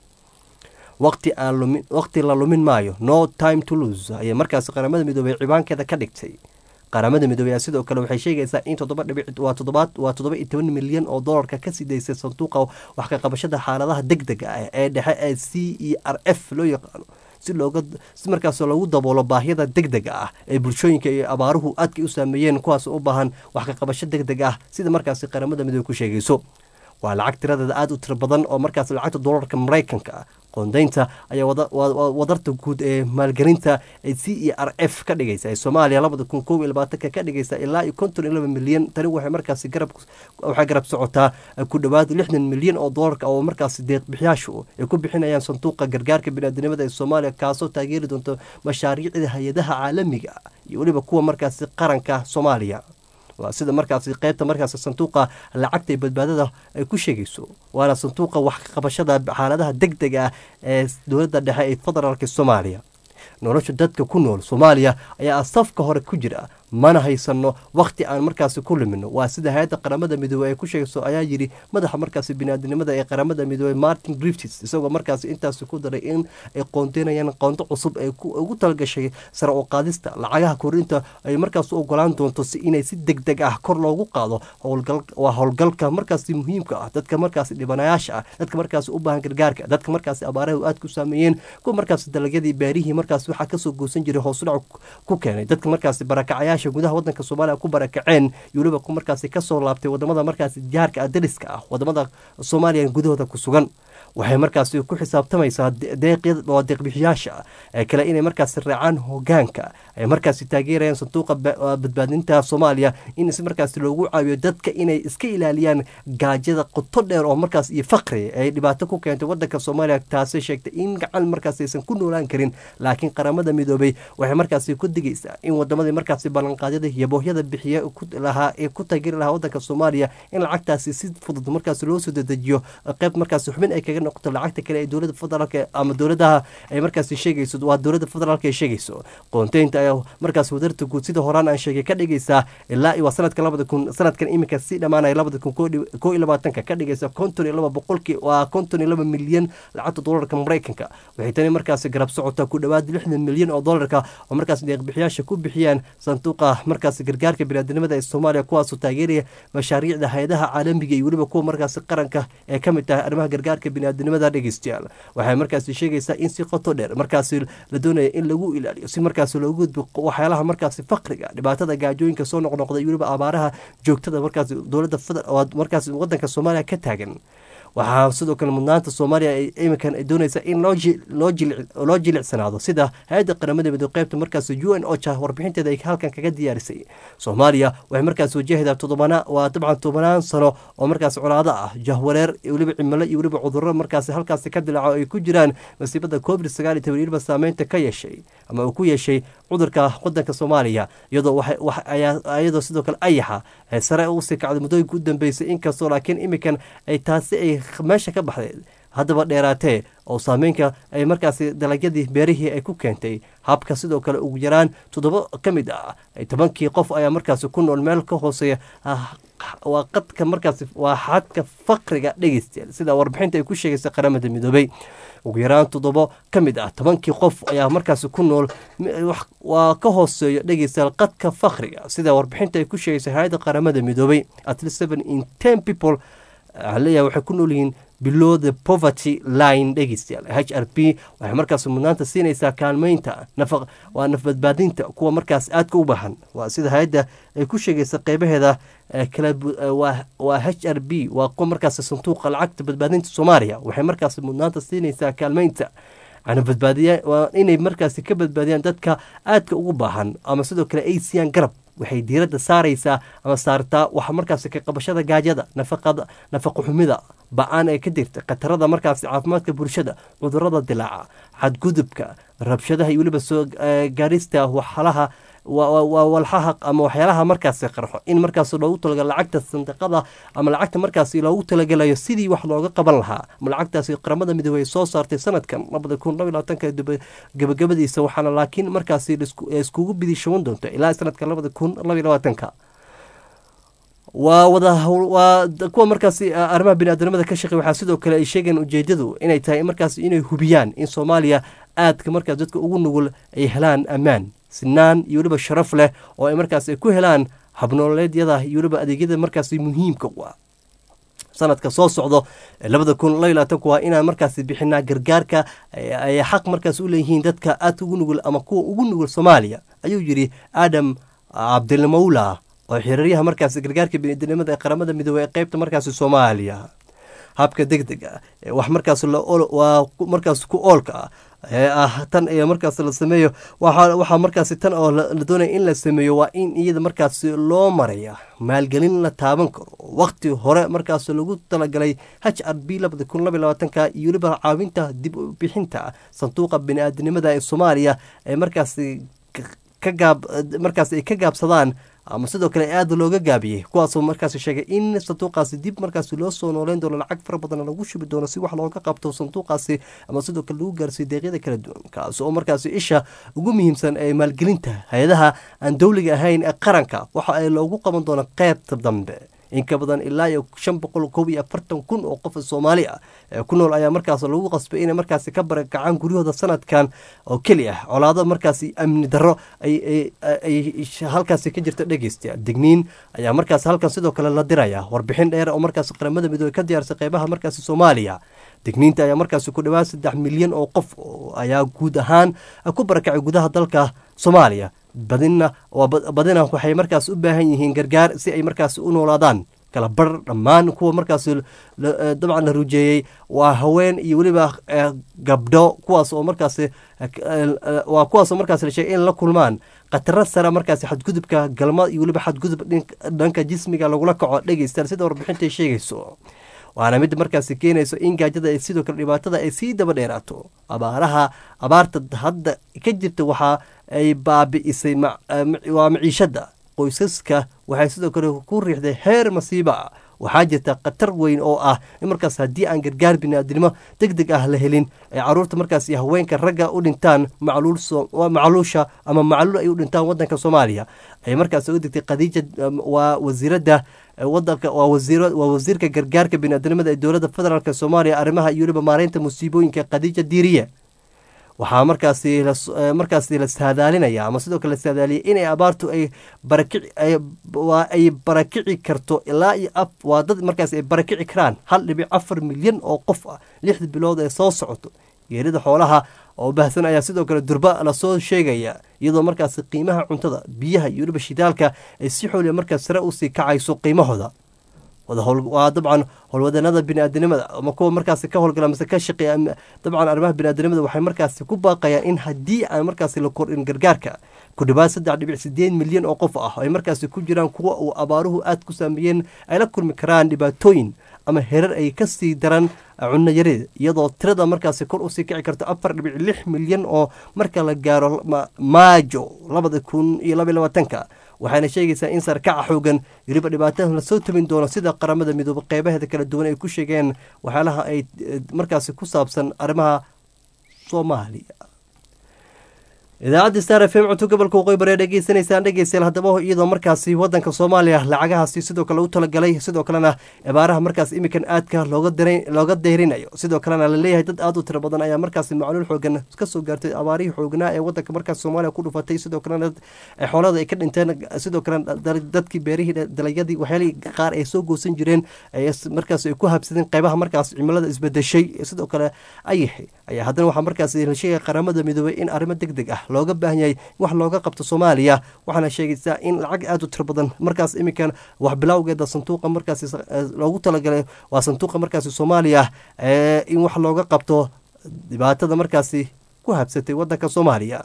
S1: waqti aan lumin waqti la lumin maayo no time to lose ayay markaasi qaramada midoobey cibaankeeda ka dhigtay qaramada midoobey sidoo kale waxay sheegaysaa in toddoba dhibic waa toddobaad waa toddoba iyo toban milyan oo dollarka ka sidaysay sanduuqa wax ka qabashada xaaladaha deg dega ah ee dhexe ee c e r f loo yaqaano si looga si markaas loogu daboolo baahiyada deg dega ah ee bulshooyinka iyo abaaruhu aadkay u saameeyeen kuwaas u baahan wax ka qabasho deg deg ah sida markaasi qaramada midoobey ku sheegayso waa lacag tiradeeda aada u tiro badan oo markaas lacagta dollarka maraykanka ah qoondeynta ayaa wadarta guud ee maalgelinta ee c e r f ka dhigaysa ee soomaaliya labada kun koob iyo labaatanka ka dhigaysa ilaa iyo konton iyo laba milyan tani waxay markaasi garab waxay garab socotaa ku dhowaad lixdan milyan oo dollarka oo markaasi deeqbixiyaashu ay ku bixinayaan sanduuqa gargaarka biniaadamnimada ee soomaaliya kaasoo taageeri doonta mashaariicda hay-adaha caalamiga iyo weliba kuwa markaasi qaranka soomaaliya waa sida markaasi qeybta markaasi sanduuqa lacagta iyo badbaadada ay ku sheegayso waana sanduuqa wax ka qabashada xaaladaha deg deg ah ee dowladda dhexe ee federaalka soomaaliya nolosha dadka ku nool soomaaliya ayaa safka hore ku jira mana haysano wakhti aan markaasi ku lumino waa sida hay-adda qaramada midoobey ay ku sheegayso ayaa yidhi madaxa markaasi biniaadinimada ee qaramada midoobey martin griftis isagoo markaasi intaasi ku daray in ay qoondeynayaan qoonto cusub ay ugu talgashay sare u qaadista lacagaha korinta ay markaas u ogolaan doonto si inay si deg deg ah kor loogu qaado waa howlgalka markaasi muhiimka ah dadka markaasi dhibanayaasha ah dadka markaasi u baahan gargaarka dadka markaasi abaaraha aad ku saameeyeen kuwa markaasi dalagyadii beerihii markaasi waxaa kasoo goosan jiray hoosudhac ku keenay dadka markaasi barakacyaasha gudaha wadanka soomaaliya ku barakaceen iyo weliba ku markaasi kasoo laabtay wadamada markaasi jaarka dariska ah wadamada soomaaliya gudahooda ku sugan waxay markaasi ku xisaabtamaysaa waa deeqbixiyaasha ee kale inay markaasi raacaan hogaanka ay markaasi taageerayaan sanduuqa badbaadinta soomaaliya in si markaasi loogu caawiyo dadka inay iska ilaaliyaan gaajada qoto dheer oo markaas iyo faqri ay dhibaato ku keentay wadanka soomaaliya taasi sheegtay in gacan markaas aysan ku noolaan karin laakiin qaramada midoobey waxay markaasi ku digaysaa in wadamadii markaasi ballanqaadyada iyo boohyada bixiya lahaa ee ku taageeri lahaa wadanka soomaaliya in lacagtaasi si fudud markaasi loo soo dedejiyo qeyb markaasi xubin ay kaga noqoto lacagta kale ee dowlada federaalk ama dowladaha ay markaasi sheegayso waa dowlada federaalk ay sheegayso qoonteynta ayaa markaas wadarta guud sida horaan aan sheegay ka dhigaysaa ilaa waa sanadka labada kun sanadkan iminka si dhammaanaya labada kun koo iyo labaatanka ka dhigaysa konton iyo laba boqolkii waa konton iyo laba milyan lacagta dollarka maraykanka waxay tani markaasi garab socotaa ku dhowaad lixdan milyan oo dollarka oo markaas deeqbixiyaasha ku bixiyaan sanduuqa markaasi gargaarka biniaadamnimada ee soomaaliya kuwaasoo taageeraya mashaariicda hay-adaha caalamiga iyo weliba kuwa markaasi qaranka ee ka mid tahay arrimaha gargaarka biniaadamnimada dhegeystayaal waxay markaasi sheegaysaa in si qoto dheer markaasi la doonaya in lagu ilaaliyo si markaasi loogu gudbo waxyaalaha markaasi faqriga dhibaatada gaajooyinka soo noqnoqda iyo weliba abaaraha joogtada markaasi dowladda markaasi wadanka soomaaliya ka taagan waxaa sidoo kale mudnaanta soomaaliya iminkan ay doonaysa in loo jilicsanaado sida hay-adda qaramada midoobey qeybta markaas u n ocha warbixinteeda ay halkan kaga diyaarisay soomaaliya waxay markaas wajahaydaa todobana waa dabcan tobanaan sano oo markaas colaado ah jahwareer weliba cimilo iyo weliba cuduro markaas halkaasi ka dilaaco ay ku jiraan masiibada covid sagaal iyo toban weliba saameynta ka yeeshay ama uu ku yeeshay cudurka wadanka soomaaliya iyadoo iyadoo sidoo kale ayaxa sare usii kacday muddooyinka u dambeysay inkastoo laakiin iminkan ay taasi ay meesha ka baxday haddaba dheeraatee oo saameynka ay markaasi dalagyadii beerihii ay ku keentay habka sidoo kale ugu yaraan toddoba ka mid ah tobankii qof ayaa markaasi ku nool meel ka hooseeya waa qadka markaasi waa xadka faqriga dhegeystayaal sida warbixinta ay ku sheegaysa qaramada midoobay ugu yaraan toddobo ka mid ah tobankii qof ayaa markaasi ku nool waa ka hooseeyo dhegeystayaal qadka faqriga sida warbixinta ay ku sheegaysa hay-adda qaramada midoobay at least seven in ten people leeyahay waxay ku nool yihiin below the poverty line dhegeystayaal h r p waxay markaas mudnaanta siinaysaa kaalmeynta nafaq waa nafbadbaadinta kuwa markaas aadka u baahan waa sida hay-adda ay ku sheegaysa qeybaheeda kala waa h r b waa kuwa markaas sanduuqa lacagta badbaadinta soomaaliya waxay markaas mudnaanta siinaysaa kaalmeynta badbaadiya waa inay markaasi ka badbaadiyaan dadka aadka ugu baahan ama sidoo kale ay siiyaan garab waxay diiradda saaraysaa ama saartaa waxa markaasi ka qabashada gaajada nafaqada nafaqo xumida ba-aan ee ka jirta khatarada markaasi caafimaadka bulshada cudurada dilaaca xadgudubka rabshadaha iyo weliba soo gaarista waxalaha waa walxaha ama waxyaalaha markaasi qarxo in markaas loogu talagalo lacagta sandiqada ama lacagta markaasi loogu talagalayo sidii wax looga qaban lahaa ama lacagtaasi qaramada midoobey soo saartay sanadkan labada kun laba labaatanka gabagabadiisa waxaana laakiin markaasi iskugu bidishawan doonta ilaa sanadka labada kun laba labaatanka waa wada waa kuwa markaasi arrimaha biniaadamada ka shaqey waxaa sidoo kale ay sheegeen ujeedadu inay tahay markaas inay hubiyaan in soomaaliya aadka markaas dadka ugu nugul ay helaan ammaan sinaan iyo weliba sharaf leh oo ay markaas ku helaan habnooleedyada iyo weliba adeegyada markaas muhiimka u ah sanadka soo socdo labada kun laba labaatanku waa inaan markaasi bixinaa gargaarka ay xaq markaas u leeyihiin dadka aadka ugu nugul ama kuwa ugu nugul soomaaliya ayuu yidhi aadam cabdilmawla oo xiriiryaha markaasi gargaarka biniadamnimada ee qaramada midoobey ee qeybta markaasi soomaaliya habka deg deg ah wax markaas waa markaas ku oolka ah ee ah tan iyo markaas la sameeyo waxaa markaasi tan oo la doonaya in la sameeyo waa in iyada markaasi loo maraya maalgelin la taaban karo waqti hore markaas lagu talagalay h r b labada kun laba labaatanka iyo weliba caawinta dib u bixinta sanduuqa bini-aadinimada ee soomaaliya ee markaasi ka gaab markaas ay ka gaabsadaan ama sidoo kale aada looga gaabiyey kuwaasoo markaas sheegay in sanduuqaasi dib markaas loo soo nooleyn doono lacag fara badan lagu shubi doono si wax looga qabto sanduuqaasi ama sidoo kale lagu gaarsiiyo deeqyada kala duwan kaas oo markaas isha ugu muhiimsan ee maalgelinta hay-adaha aan dowliga ahayn ee qaranka waxa ay loogu qaban doono qeybta dambe in ka badan ilaa iyo shan boqol koob iyo afartan kun oo qof soomaali ah ee ku nool ayaa markaas lagu qasbay inay markaasi ka barakacaan guryahooda sanadkan oo keli ah colaado markaasi amni darro ay halkaasi ka jirta dhegeysta digniin ayaa markaas halkan sidoo kale la diraya warbixin dheer oo markaas qaramada midoobey ka diyaarsay qeybaha markaasi soomaaliya digniinta ayaa markaasi ku dhawaad saddex milyan oo qof ayaa guud ahaan ku barakacay gudaha dalka soomaaliya badina badina waxay markaas u baahan yihiin gargaar si ay markaas u noolaadaan kala bar dhammaan kuwa markaas dabcan la rujeeyey waa haween iyo weliba gabdho kuwaas oo markaas waa kuwaasoo markaas la sheegay in la kulmaan khataro sare markaas xadgudubka galma iyo weliba xadgudub dhanka jismiga lagula kaco dhegeystaan sida warbixintay sheegayso waana mid markaasi keenayso in gaajada sidoo kale dhibaatada ay sii daba dheeraato abaaraha abaarta hadda ka jirta waxa ay baabi'isay waa maciishada qoysaska waxay sidoo kale ku riixday heer masiiba waxaa jirta khatar weyn oo ah in markaas haddii aan gargaar biniaadnimo deg deg ah la helin ay caruurta markaas iyo haweenka ragga u dhintaan macluusha ama macluul ay u dhintaan wadanka soomaaliya ay markaas uga digtay khadiija waa wasiiradda wadanka waa wasiirka gargaarka biniaadnimada ee dowladda federaalk soomaaliya arrimaha iyo weliba maareynta musiibooyinka khadiija diiriye waxaa markaasi markaasi la saadaalinaya ama sidoo kale la saadaaliyay inay abaartu ay barakici ay barakici karto ilaa iyo af waa dad markaas ay barakici karaan hal dhibic afar milyan oo qof ah lixda bilood ee soo socoto geerida xoolaha oo baahsan ayaa sidoo kale durba lasoo sheegaya iyadoo markaasi qiimaha cuntada biyaha iyo weliba shidaalka ay si xooliya markaas sare usii kacayso qiimahooda waa dabcan howlwadanada biniaadanimada ama kuwa markaasi ka howlgala mase ka shaqeeya dabcan arrimaha biniaadanimada waxay markaasi ku baaqayaan in haddii aan markaasi la kordhin gargaarka ku dhawaad saddex dhibic sideed milyan oo qof ah ay markaasi ku jiraan kuwa uu abaaruhu aad ku saameeyeen ay la kulmi karaan dhibaatooyin ama herar ay kasii daran cunno yari iyadoo tirada markaasi kor usii kici karto afar dhibic lix milyan oo marka la gaaro maajo labada kun iyo labaiy labaatanka waxayna sheegaysaa in sarkaca xoogan weliba dhibaataha lasoo tabin doono sida qaramada midoobe qeybaheeda kala duwan ay ku sheegeen waxyaalaha ay markaasi ku saabsan arrimaha soomaaliya idaacadda star f m cunto gobolka waqooyi bari dhegeysanaysaan dhegeystayaal haddaba iyadoo markaasi wadanka soomaaliya lacagahaasi sidoo kale u talagalay sidoo kalena cibaaraha markaas imikan aadka looga deyrinayo sidoo kalena laleeyahay dad aad u tiro badan ayaa markaasi macluul xoogan kasoo gaartay abaarihii xoognaa ee wadanka markaas soomaaliya ku dhufatay sidoo kalena xoolada ay ka dhinteen sidoo kalena dadkii beerihii dalagyadii waxyaalihii qaar ay soo goosan jireen markaas ay ku habsadeen qeybaha markaas cimilada isbedeshay sidoo kale ayaxi ayaa haddana waxaa markaas la sheegaya qaramada midoobey in arrimo deg deg ah looga baahan yahay wax looga qabto soomaaliya waxaana sheegaysaa in lacag aada u tiro badan markaas iminkan wax bilowgeeda sanduuqa markaas loogu talagalay waa sanduuqa markaasi soomaaliya in wax looga qabto dhibaatada markaasi ku habsatay wadanka soomaaliya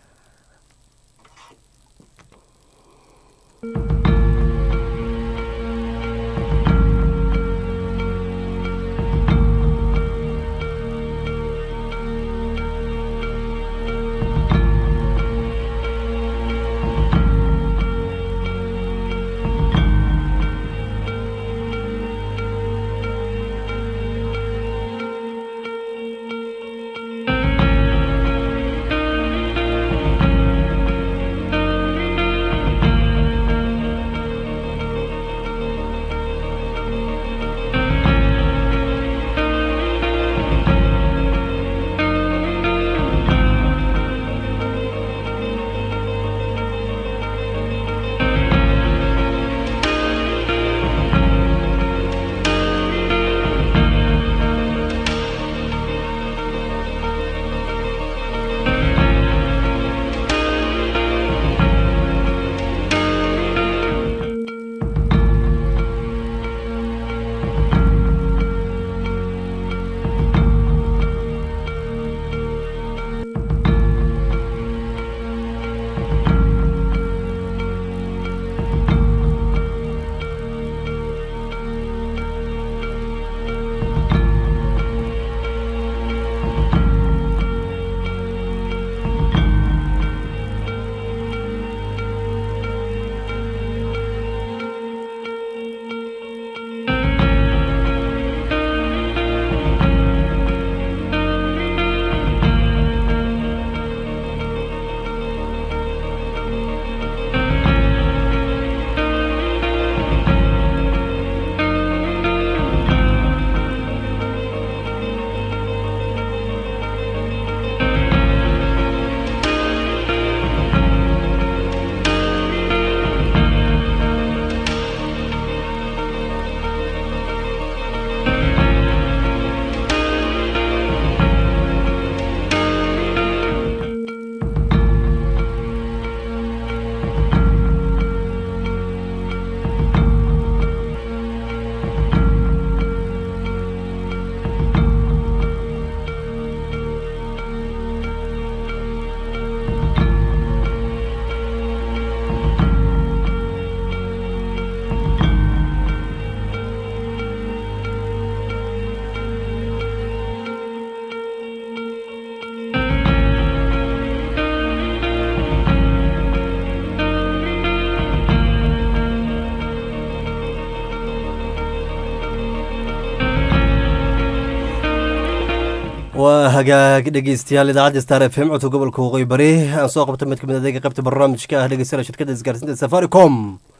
S1: waa hagaag dhegeystayaal idaacadda star f m codka gobolka waqooyi bari aan soo qabta mid kamid adeega qaybta barnaamijka ah dhegeystayaal shirkadda isgaarsiinta safaricom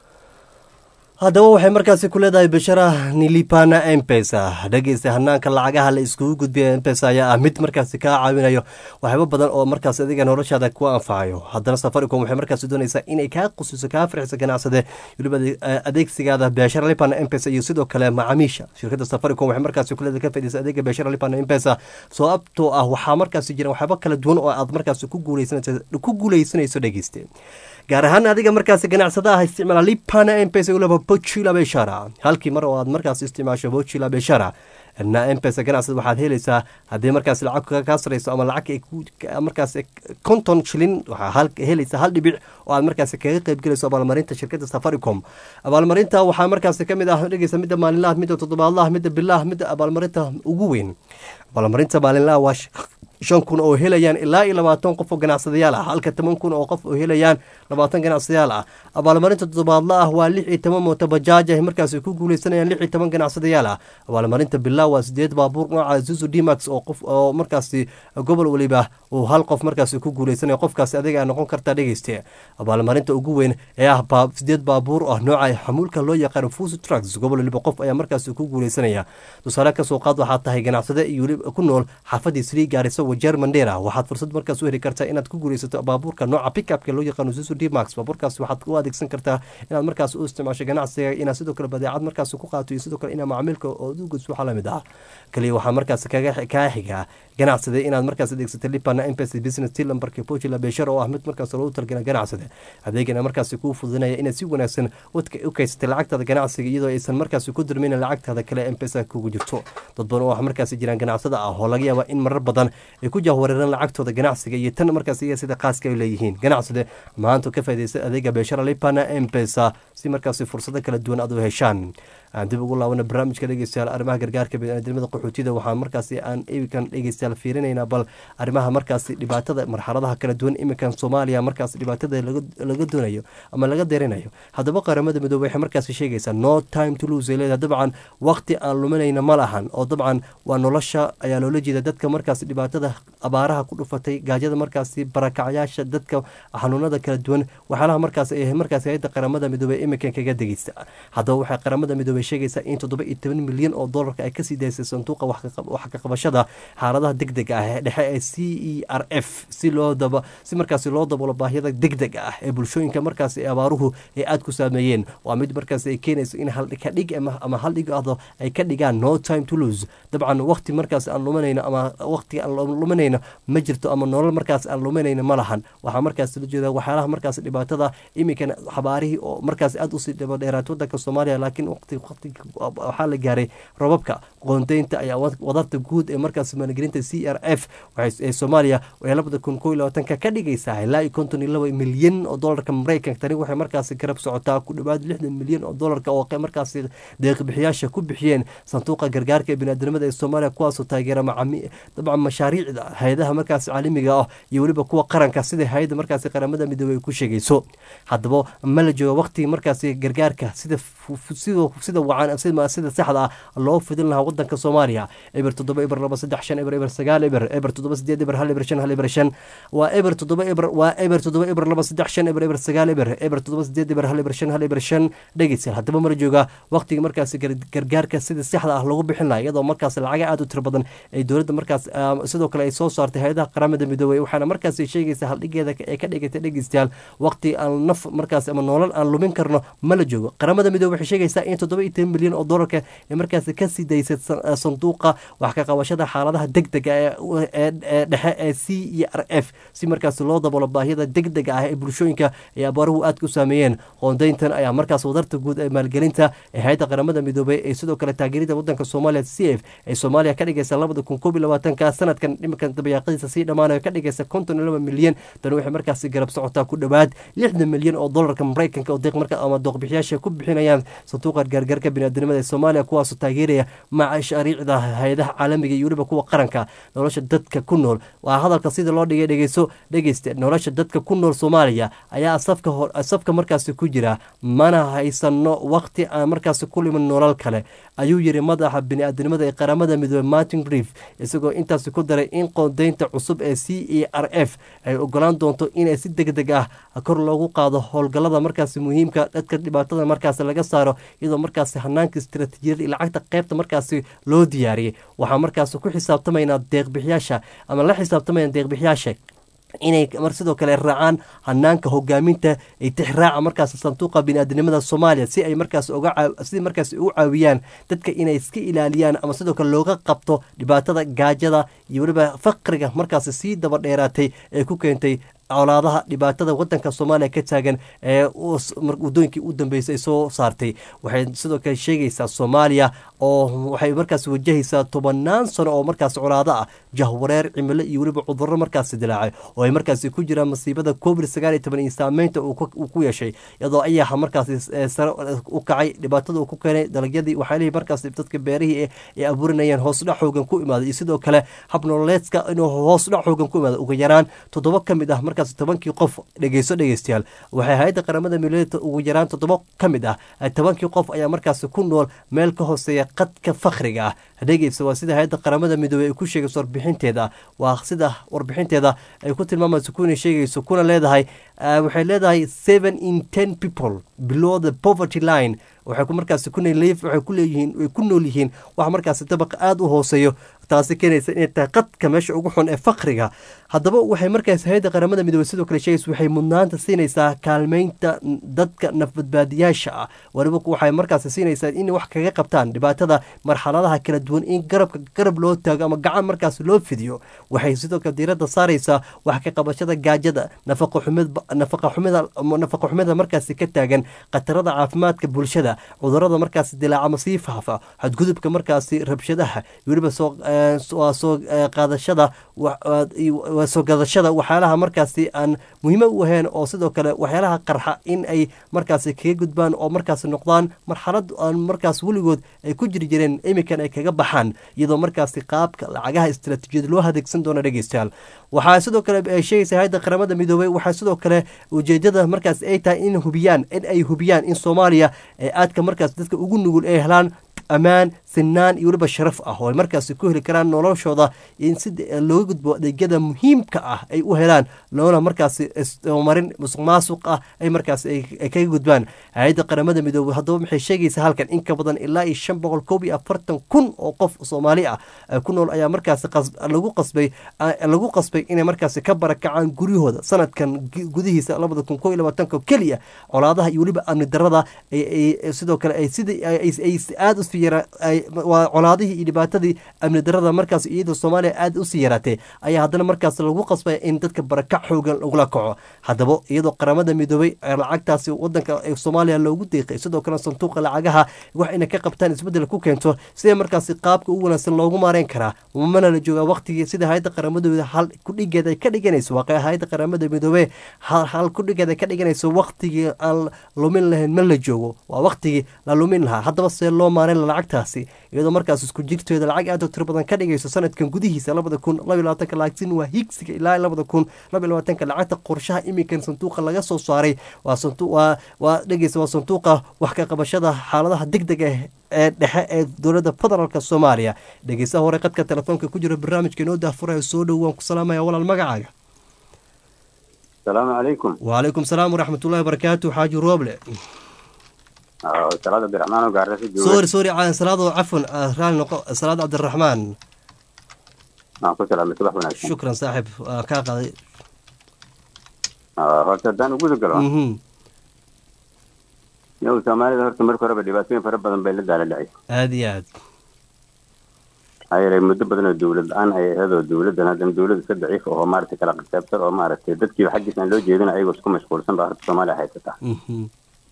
S1: haddaba waxay markaasi ku leedahay bashara nilipana empesa dhegeysta hanaanka lacagaha la iskugu gudbiya empesa ayaa ah mid markaasi kaa caawinayo waxyaabo badan oo markaas adiga noloshaada ku anfacayo haddana safaricom waxay markaasi doonaysaa inay kaa qusiso kaa farxiso ganacsade weliba adeegsigaada beeshara lipana empesa iyo sidoo kale macaamiisha shirkadda safaricom waxay markaasi ku leedahay ka faaideysa adeega beeshara lipana empesa sababtoo ah waxaa markaasi jira waxyaabo kala duwan oo aad markaasi ku guuleysanayso dhegeyste gaar ahaan adiga markaasi ganacsada ah isticmaala lipana empesa ulaba bochila beshara halkii mar oo aad markaas isticmaasho bochila beshara mpesa ganacsada waxaad helaysaa haddii markaas lacag kaa sarayso ama lacag markaas konton shilin waxaa helaysaa hal dhibic oo aad markaas kaga qeybgelayso abaalmarinta shirkadda safaricom abaalmarinta waxaa markaas ka mid ah dhegeysa midda maalinlaha midda toddobaadlaha midda bilaha midda abaalmarinta ugu weyn abaalmarinta maalinlaha waa shan kun oo helayaan ilaa iyo labaatan qof oo ganacsadayaal ah halka toban kun oo qof oo helayaan labaatan ganacsadayaal ah abaalmarinta toddobaadla ah waa lix iyo toban mooto bajaaj ah markaas ay ku guuleysanayaan lix iyo toban ganacsadayaal ah abaalmarinta bilaa waa sideed baabuur nooca zuzu dmax oo qof oo markaasi gobol weliba uu hal qof markaasi ku guuleysanaya qofkaasi adiga a noqon kartaa dhegeyste abaalmarinta ugu weyn ee ah sideed baabuur ah nooca xamuulka loo yaqaan fusi trucks gobol weliba qof ayaa markaasi ku guuleysanaya tusaale kasoo qaad waxaa tahay ganacsade iyo weliba ku nool xaafadii srii gaarisa wajeer mandera waxaad fursad markaas u heli kartaa inaad ku guuleysato baabuurka nooca pickupka loo yaqaano zuzu dmax baabuurkaas waxaad u adeegsan kartaa inaad markaas u isticmaasho ganacsiga inaad sidoo kale badeecad markaas ku qaato iyo sidoo kale inaa macaamiilka oo ugus waxaa lamid ah kaliya waxaa markaas kaa xigaa ganacsade inaad markaas adeegsato lipana mpc business til lambarka pojila beeshar oo ah mid markaas loogu talgala ganacsade adeegana markaas kuu fududinaya inaad si wanaagsan u kaysatay lacagtaada ganacsiga iyadoo aysan markaas ku dirmin lacagtaada kale mpesa kugu jirto dad badan oo markaas jiraan ganacsada ah oo laga yaaba in marar badan ay ku jahwareeraan lacagtooda ganacsiga iyo tan markaas iyaga sida qaaska ay leeyihiin ganacsade maanta ka faa'idaysta adeega beeshara lipana mpesa si markaas fursado kala duwan aad u heshaan aan dib ugu laabana barnaamijka dhegeystayaal arrimaha gargaarka biniaadamada qaxootida waxaa markaasi aan iminkan dhegeystayaal fiirinaynaa bal arrimaha markaasi dhibaatada marxaladaha kala duwan iminkan soomaaliya markaas dhibaatada laga doonayo ama laga deerinayo haddaba qaramada midoobe waxay markaasi sheegaysaa no time to lose ay leedahay dabcan waqti aan luminayna ma lahan oo dabcan waa nolosha ayaa loola jeeda dadka markaasi dhibaatada abaaraha ku dhufatay gaajada markaasi barakacyaasha dadka xanuunada kala duwan waxyaalaha markaas ay markaasi hayadda qaramada midoobe iminkan kaga degeysta haddaba waxay qaramada midoobe sheegaysaa in toddoba iyo toban milyan oo doolarka ay kasii daysay sanduuqa wax ka qabashada xaaladaha deg dega ah ee dhexe ee c e r f si loo daba si markaasi loo daboolo baahiyada deg dega ah ee bulshooyinka markaasi abaaruhu ay aada ku saameeyeen waa mid markaasi ay keenayso in haldhig ama haldhig ahdo ay ka dhigaan no time to lose dabcan waqti markaas aan lumanayno ama waqti aan lumanayno ma jirto ama nolol markaas aan lumanayno ma lahan waxaa markaas la jeeda waxyaalaha markaas dhibaatada iminkan xabaarihii oo markaas aada usii dabadheeraatay wadanka soomaaliya laakiin waqti waxaa la gaaray robabka qoondeynta ayaa wadarta guud ee markaas maalgelinta c r f ee soomaaliya ee labada kun koo iyo labaatanka ka dhigaysaa ilaa iyo konton iyo laba milyan oo doolarka maraykanka tani waxay markaasi garab socotaa ku dhowaad lixdan milyan oo doolarka oo markaasi deeqbixiyaasha ku bixiyeen sanduuqa gargaarka ee biniaadamada ee soomaaliya kuwaasoo taageera dabcan mashaariicda hay-adaha markaasi caalamiga ah iyo weliba kuwa qaranka sida hay-adda markaasi qaramada midoobey ay ku sheegayso haddaba ma la jooga waqtigii markaasi gargaarka sida sida wacan sida saxda ah loo fidin lahaa wadanka soomaaliya eber toddoba eber laba saddex shan eber eber sagaal eber eber toddoba sideed eber hal eber shan hal eber shan waa eber toddoba eber waa eber toddoba eber laba saddex shan eber eber sagaal eber eber toddoba sideed eber hal eber shan hal eber shan dhegeystayaal haddaba mala jooga waqtigii markaasi gargaarka sida saxda ah lagu bixin lahaa iyadoo markaas lacaga aada u tiro badan ay dowladda markaas sidoo kale ay soo saartay hay-adaha qaramada midoobey waxaana markaas sheegaysa haldhigeeda ee ka dhigatay dhegeystayaal waqti aan naf markaas ama nolol aan lumin karno ma la joogo qaramada midoobey waxay sheegaysaa in toddoba iyo toban milyan oo doolarka ee markaas kasii daysay sanduuqa wax ka qabashada xaaladaha deg dega ee dhexe ee c e r f si markaas loo daboolo baahiyada deg dega ah ee bulshooyinka ee abaaruhu aadka u saameeyeen qoondeyntan ayaa markaas wadarta guud ee maalgelinta ee hay-adda qaramada midoobey ee sidoo kale taageerida wadanka soomaaliya c f ee soomaaliya ka dhigaysa labada kun koob iyo labaatanka sanadkan dhimankan dabayaaqadiisa sii dhammaanayo ka dhigaysa konton iyo laba milyan tani waxay markaasi garab socotaa ku dhowaad lixdan milyan oo doolarka maraykanka oo deeq marka ama dooqbixiyaasha ku bixinayaan sanduuqa gargaarka biniaadamada ee soomaaliya kuwaasoo taageeraya mashaariicda hay-adaha caalamiga iyo weliba kuwa qaranka nolosha dadka ku nool waa hadalka sida loo dhigay dhegeyso dhegeyste nolosha dadka ku nool soomaaliya ayaa safka safka markaasi ku jira mana haysano waqti aan markaasi ku limin nolol kale ayuu yiri madaxa biniaadanimada ee qaramada midoobe martin grief isagoo intaasi ku daray in qoondeynta cusub ee c e r f ay ogolaan doonto inay si deg deg ah kor loogu qaado howlgalada markaasi muhiimka dadka dhibaatada markaasi laga saaro iyadoo markaasi hanaanka istaraatiijiyada iyo lacagta qaybta markaasi loo diyaariyey waxaa markaasi ku xisaabtamaynaa deeqbixiyaasha ama la xisaabtamayna deeqbixiyaasha inay mar sidoo kale raacaan hanaanka hogaaminta ay tixraaca markaas sanduuqa biniaadanimada soomaaliya si ay markaas uga si markaas ugu caawiyaan dadka inay iska ilaaliyaan ama sidoo kale looga qabto dhibaatada gaajada iyo weliba faqriga markaas sii daba dheeraatay ee ku keentay colaadaha dhibaatada wadanka soomaaliya ka taagan ee wadooyinkii u dambeysay ay soo saartay waxay sidoo kale sheegaysaa soomaaliya oo waxay markaas wajahaysaa tobanaan sano oo markaas colaado ah jahwareer cimilo iyo weliba cudurro markaasi dilaacay oo ay markaasi ku jiraan masiibada covid sagaal iyo toban iyo saameynta uu ku yeeshay iyadoo ayaha markaasi sare u kacay dhibaatada uu ku keenay dalagyadii waxyaalihii markaasi dadka beerihii ay abuurinayeen hoosdhac xoogan ku imaaday iyo sidoo kale hab nololeedka inuu hoosdhac xoogan ku imaado ugu yaraan toddoba ka mid ah markaasi tobankii qof dhegeyso dhegeystayaal waxay hay-adda qaramada miladeedka ugu yaraan toddoba ka mid ah tobankii qof ayaa markaasi ku nool meel ka hooseeya qadka fakhriga ah dhegeysa waa sida hay-adda qaramada midoobey ay ku sheegayso warbixinteeda waa sida warbixinteeda ay ku tilmaamayso kuna sheegayso kuna leedahay waxay leedahay seven in ten people below the poverty line waxay ku markaasi kunliif waxay ku leeyihiin way ku nool yihiin wax markaasi dabaq aada u hooseeyo taasi keenaysa inay tahay qadka meesha ugu xun ee fakriga haddaba waxay markaas hay-adda qaramada midoobey sidoo kale sheegaysa waxay mudnaanta siinaysaa kaalmeynta dadka nafbadbaadiyaasha ah waliba waxay markaasi siinaysaa in wax kaga qabtaan dhibaatada marxaladaha kala duwan in garabka garab loo taago ama gacan markaas loo fidiyo waxay sidoo kale diiradda saaraysaa wax ka qabashada gaajada nafaqa xumida markaasi ka taagan khatarada caafimaadka bulshada cudurada markaasi dilaaca masii faafa xadgudubka markaasi rabshadaha weliba waa soo qaadashada waa soo gadashada waxyaalaha markaasi aan muhiimo u ahayn oo sidoo kale waxyaalaha qarxa in ay markaasi kaga gudbaan oo markaasi noqdaan marxalad aan markaas weligood ay ku jiri jireen imikan ay kaga baxaan iyadoo markaasi qaabka lacagaha istaraatiijiyad loo adeegsan doono dhegeystayaal waxaa sidoo kale ay sheegaysa hay-adda qaramada midoobey waxaa sidoo kale ujeedada markaas ay tahay in hubiyaan in ay hubiyaan in soomaaliya ee aadka markaas dadka ugu nugul ay helaan ammaan sinaan iyo weliba sharaf ah oo ay markaasi ku heli karaan noloshooda in si looga gudbo adeegyada muhiimka ah ay u helaan loona markaasi marin musuq maasuq ah ay markaasi ay kaga gudbaan hay-adda qaramada midoobey haddaba maxay sheegaysaa halkan in ka badan ilaa iyo shan boqol koob iyo afartan kun oo qof soomaali ah ku nool ayaa markaasi lagu qasbay lagu qasbay inay markaasi ka barakacaan guryahooda sanadkan gudihiisa labada kun koo iyo labaatanka keliya colaadaha iyo weliba amni darada sidoo kale ay sidii ay aada u waa colaadihii iyo dhibaatadii amni darada markaas iyadoo soomaaliya aada usii yaraatee ayaa haddana markaas lagu qasbaya in dadka barakac xoogan lagula kaco haddaba iyadoo qaramada midoobey lacagtaasi wadanka soomaaliya loogu deeqay sidoo kale sanduuqa lacagaha wax inay ka qabtaan isbedel ku keento sidee markaasi qaabka ugu wanaagsan loogu maareyn karaa mana la joogaa waqtigii sida hay-adda qaramadooda hal kudhigeed ay ka dhiganayso waa hay-adda qaramada midoobey hal kudhigeed ay ka dhiganayso waqtigii aan lumin lahayn ma la joogo waa waqtigii la lumin lahaa haddaba see loo maareyn lacagtaasi iyadoo markaas isku jirteeda lacag aad u tiro badan ka dhigayso sanadkan gudihiisa labada kun laba labaatanka laakiin waa higsiga ilaa labada kun laba labaatanka lacagta qorshaha iminkan sanduuqa laga soo saaray waa waa waa dhegeysa waa sanduuqa wax ka qabashada xaaladaha deg deg ah ee dhexe ee dowladda federaalk soomaaliya dhegeysaha hore qadka telefoonka ku jira barnaamijka inoo daafuraya soo dhow waan ku salaamaya walaal magacaaga
S2: asalaamu calaykum
S1: wacalaykum salaam waraxmat ullahi barakaatu xaaji rooble
S2: salaad cabdiraxmaan oo gaarasa jooga
S1: sorry sorry salaado cafwan raali noqo salaad cabdiraxmaan
S2: aan ku salaamay subax wanaagsan
S1: shukran saaxib waan kaa qaday
S2: horta haddaan uguda galo
S1: mhm
S2: yow soomaalida horta marka horeba dhibaatooyin fara badan bay la daala dhacay
S1: aada iyo aad
S2: maxaa yeelay muddo badan oo dawlad la-aan ay ahayd oo dawladdan haddana dawlad iska daciif oo maaragtay kala qaybsan oo maaragtay dadkiiba xaggiisa aan loo jeedin ayagoo isku mashquulsan baa horta soomaaliya haysata
S1: mhm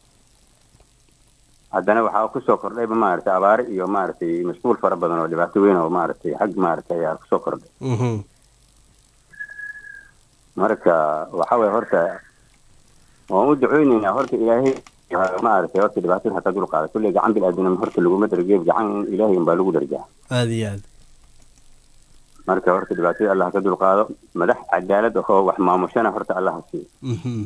S2: haddana waxaa kusoo kordhayba maaragtay abaare iyo maaragtay mashquul fara badan oo dhibaato weyn oo maaragtay xag maaragtay ayaa kusoo kordhay
S1: mhm
S2: marka waxa weye horta waan u duceyneynaa horta ilaahay maaragtay horta dhibaatada hataa dul qaada kulley gacan bil-aadanima horta laguma dargeeb gacan ilaahay unbaa lagu darjaa
S1: aada iyo aad
S2: marka horta dhibaatada allah ka dul qaado madax cadaalad ahoo wax maamushana horta allah ha siiyo
S1: mhm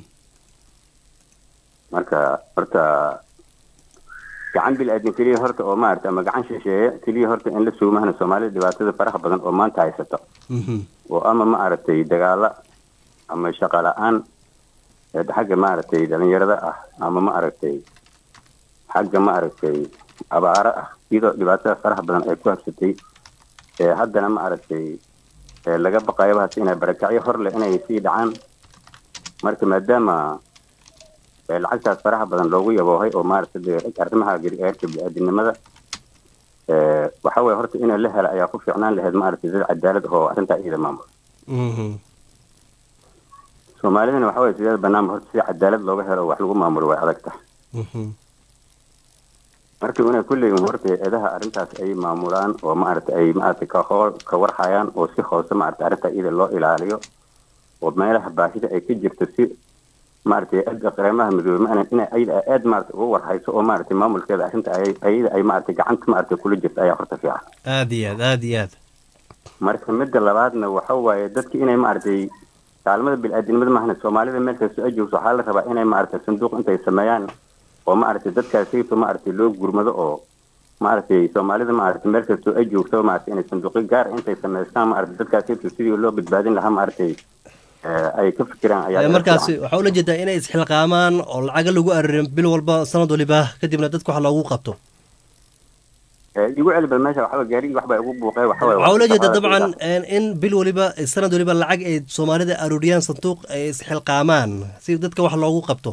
S2: marka horta gacan bil-aadan keliya horta oo maaragtay ama gacan shisheeye keliya horta in la suumahna soomaalida dhibaatada faraha badan oo maanta haysato
S1: mhm
S2: oo ama maaragtay dagaalo ama shaqo la-aan ee xagga maaragtay dhalinyarada ah ama maaragtay xagga maaragtay abaaro ah iyadoo dhibaatada faraha badan ay ku habsatay ee haddana maaragtay ee laga baqayo bahas inay barakacyo hor leh inay sii dhacaan marka maadaama ee lacagtaas faraha badan loogu yaboohay oo maaragtay dee arrimaha gargaarka bini-aadinimada ee waxa weye horta in la helo ayaa ku fiicnaan lahayd maaragtay dad cadaalad ah oo arrintaa iyada maamul
S1: mhm
S2: soomaalidana waxa waye sideeda banaanba horta si cadaalad looga helo oo wax lagu maamulo way adag tahay
S1: Mhm.
S2: marka inay kulleeyihin horta eedaha arrintaas ay maamulaan oo maaragtay ay maaragtay ka hoo- ka warhayaan oo si hoose maaragtay arrinta iyada loo ilaaliyo oo meelaha baahida ay ka jirto si maaragtay aada qareemaha midoobey ma inay ayada aad maaragtay uga warhayso oo maaragtay maamulkeeda arrinta ay ayada ay maaragtay gacanta maaragtay kula jirto ayaa horta fiican
S1: aada iyo aad aada iyo aad
S2: marka midda labaadna waxa waaye dadki inay maaragtay kaalmada bil-aadinimada maahna soomaalida meel kasta ay joogto waxaa la rabaa inay maaragtay sanduuq intay sameeyaan oo maaragtay dadkaasayto maaragtay loo gurmado oo maaragtay soomaalida maaragtay meel kastoo ay joogto maaragtay inay sanduuqyo gaar intay sameystaan maaragtay dadkaasayto sidii loo badbaadin lahaa maaragtay eh, ay ka fikiraan ayaa
S1: Ee,
S2: aad
S1: markaasi
S2: fiican.
S1: waxaa ula jeedaa inay isxilqaamaan oo lacaga lagu aririn bil walba sanad waliba kadibna dadka wax loogu qabto
S2: Eh, igu celiba meesha waxaa gaarigii waxbaa igu buuqay waxa waaye
S1: waxaa ula jeeda
S2: waxaa-
S1: dabcan een, in bil waliba sanad waliba lacag ay soomaalida aruuriyaan sanduuq ay isxilqaamaan si dadka wax loogu qabto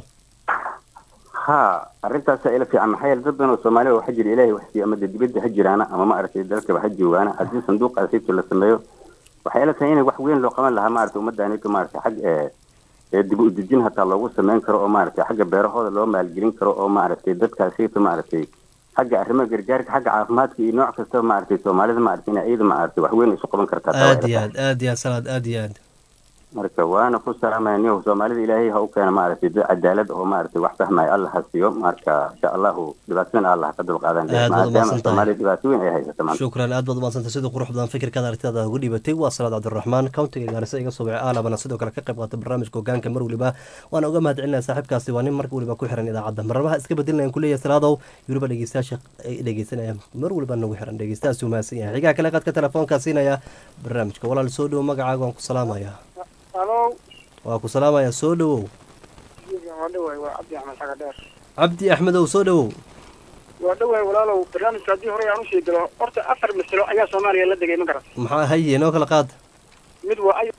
S2: ha arrintaasa ila fiican maxaa yeele dad badan oo soomaalida waxaa jira ilaahay wax siiya ama dee dibadda ha jiraana ama maaragtay dalkaba ha joogaana haddii sanduuqaasayto la sameeyo waxay ila tahay inay wax weyn loo qaban lahaa maaragtay ummaddaanito maaragtay xag ee ee dib u dejin hataa loogu sameyn karo oo maaragtay xagga beerahooda loo maalgelin karo oo maaragtay dadkaasayto maaragtay xagga arrimaha gargaarka xagga caafimaadka iyo nooc kastaba maaragtay soomaalida maaragtay inay iyada maaragtay wax weyn isu qaban kartaa taa
S1: aada
S2: way
S1: iyo
S2: ila
S1: aad aada iyo aad salaad aada iyo aad
S2: marka waana ku salaamaya niyow soomaalida ilaahay ha u keena maaragtay dad cadaalad oo maaragtay wax fahmaya allah ha siiyo marka insha allahu dhibaatadana allah ka dulqaadan
S1: Aad baad
S2: maadaama
S1: umahadsantahay.
S2: soomaalida dhibaato weyn ay haysata maanta
S1: shukran aad baad umadsantay sida qurux badan fikirkaada aragtidaada uga dhibatay waa salaad cabdiraxmaan countiga gaarisa iga soo bixay aalabana sidoo kale ka qayb qaatay barnaamijka hogaanka mar waliba waana uga mahad celinaya saaxiibkaasi waa nin mar waliba ku xiran idaacadda marnamaha iska bedelinayan kuleeyahay salaadow weliba dhegeystayaasha ay dhegeysanayaan mar waliba nagu xiran dhegeystayaasi umahadsan yahay xigaa kale qaadka telefoonkaa siinaya barnaamijka walaal soo dhowo magacaaga waan ku salaamaya
S3: halo
S1: waa ku salaamaya soo dhowow
S3: waa dhawaay waa cabdi axmed xaga dheer
S1: cabdi axmedow soo dhowow
S3: waa dhawaay walaalow barnaamijka haddii hore aan usii galo horta afar masalo ayaa soomaaliya la degay ma garat
S1: maxaa haye noo kala qaad
S3: mid waa ay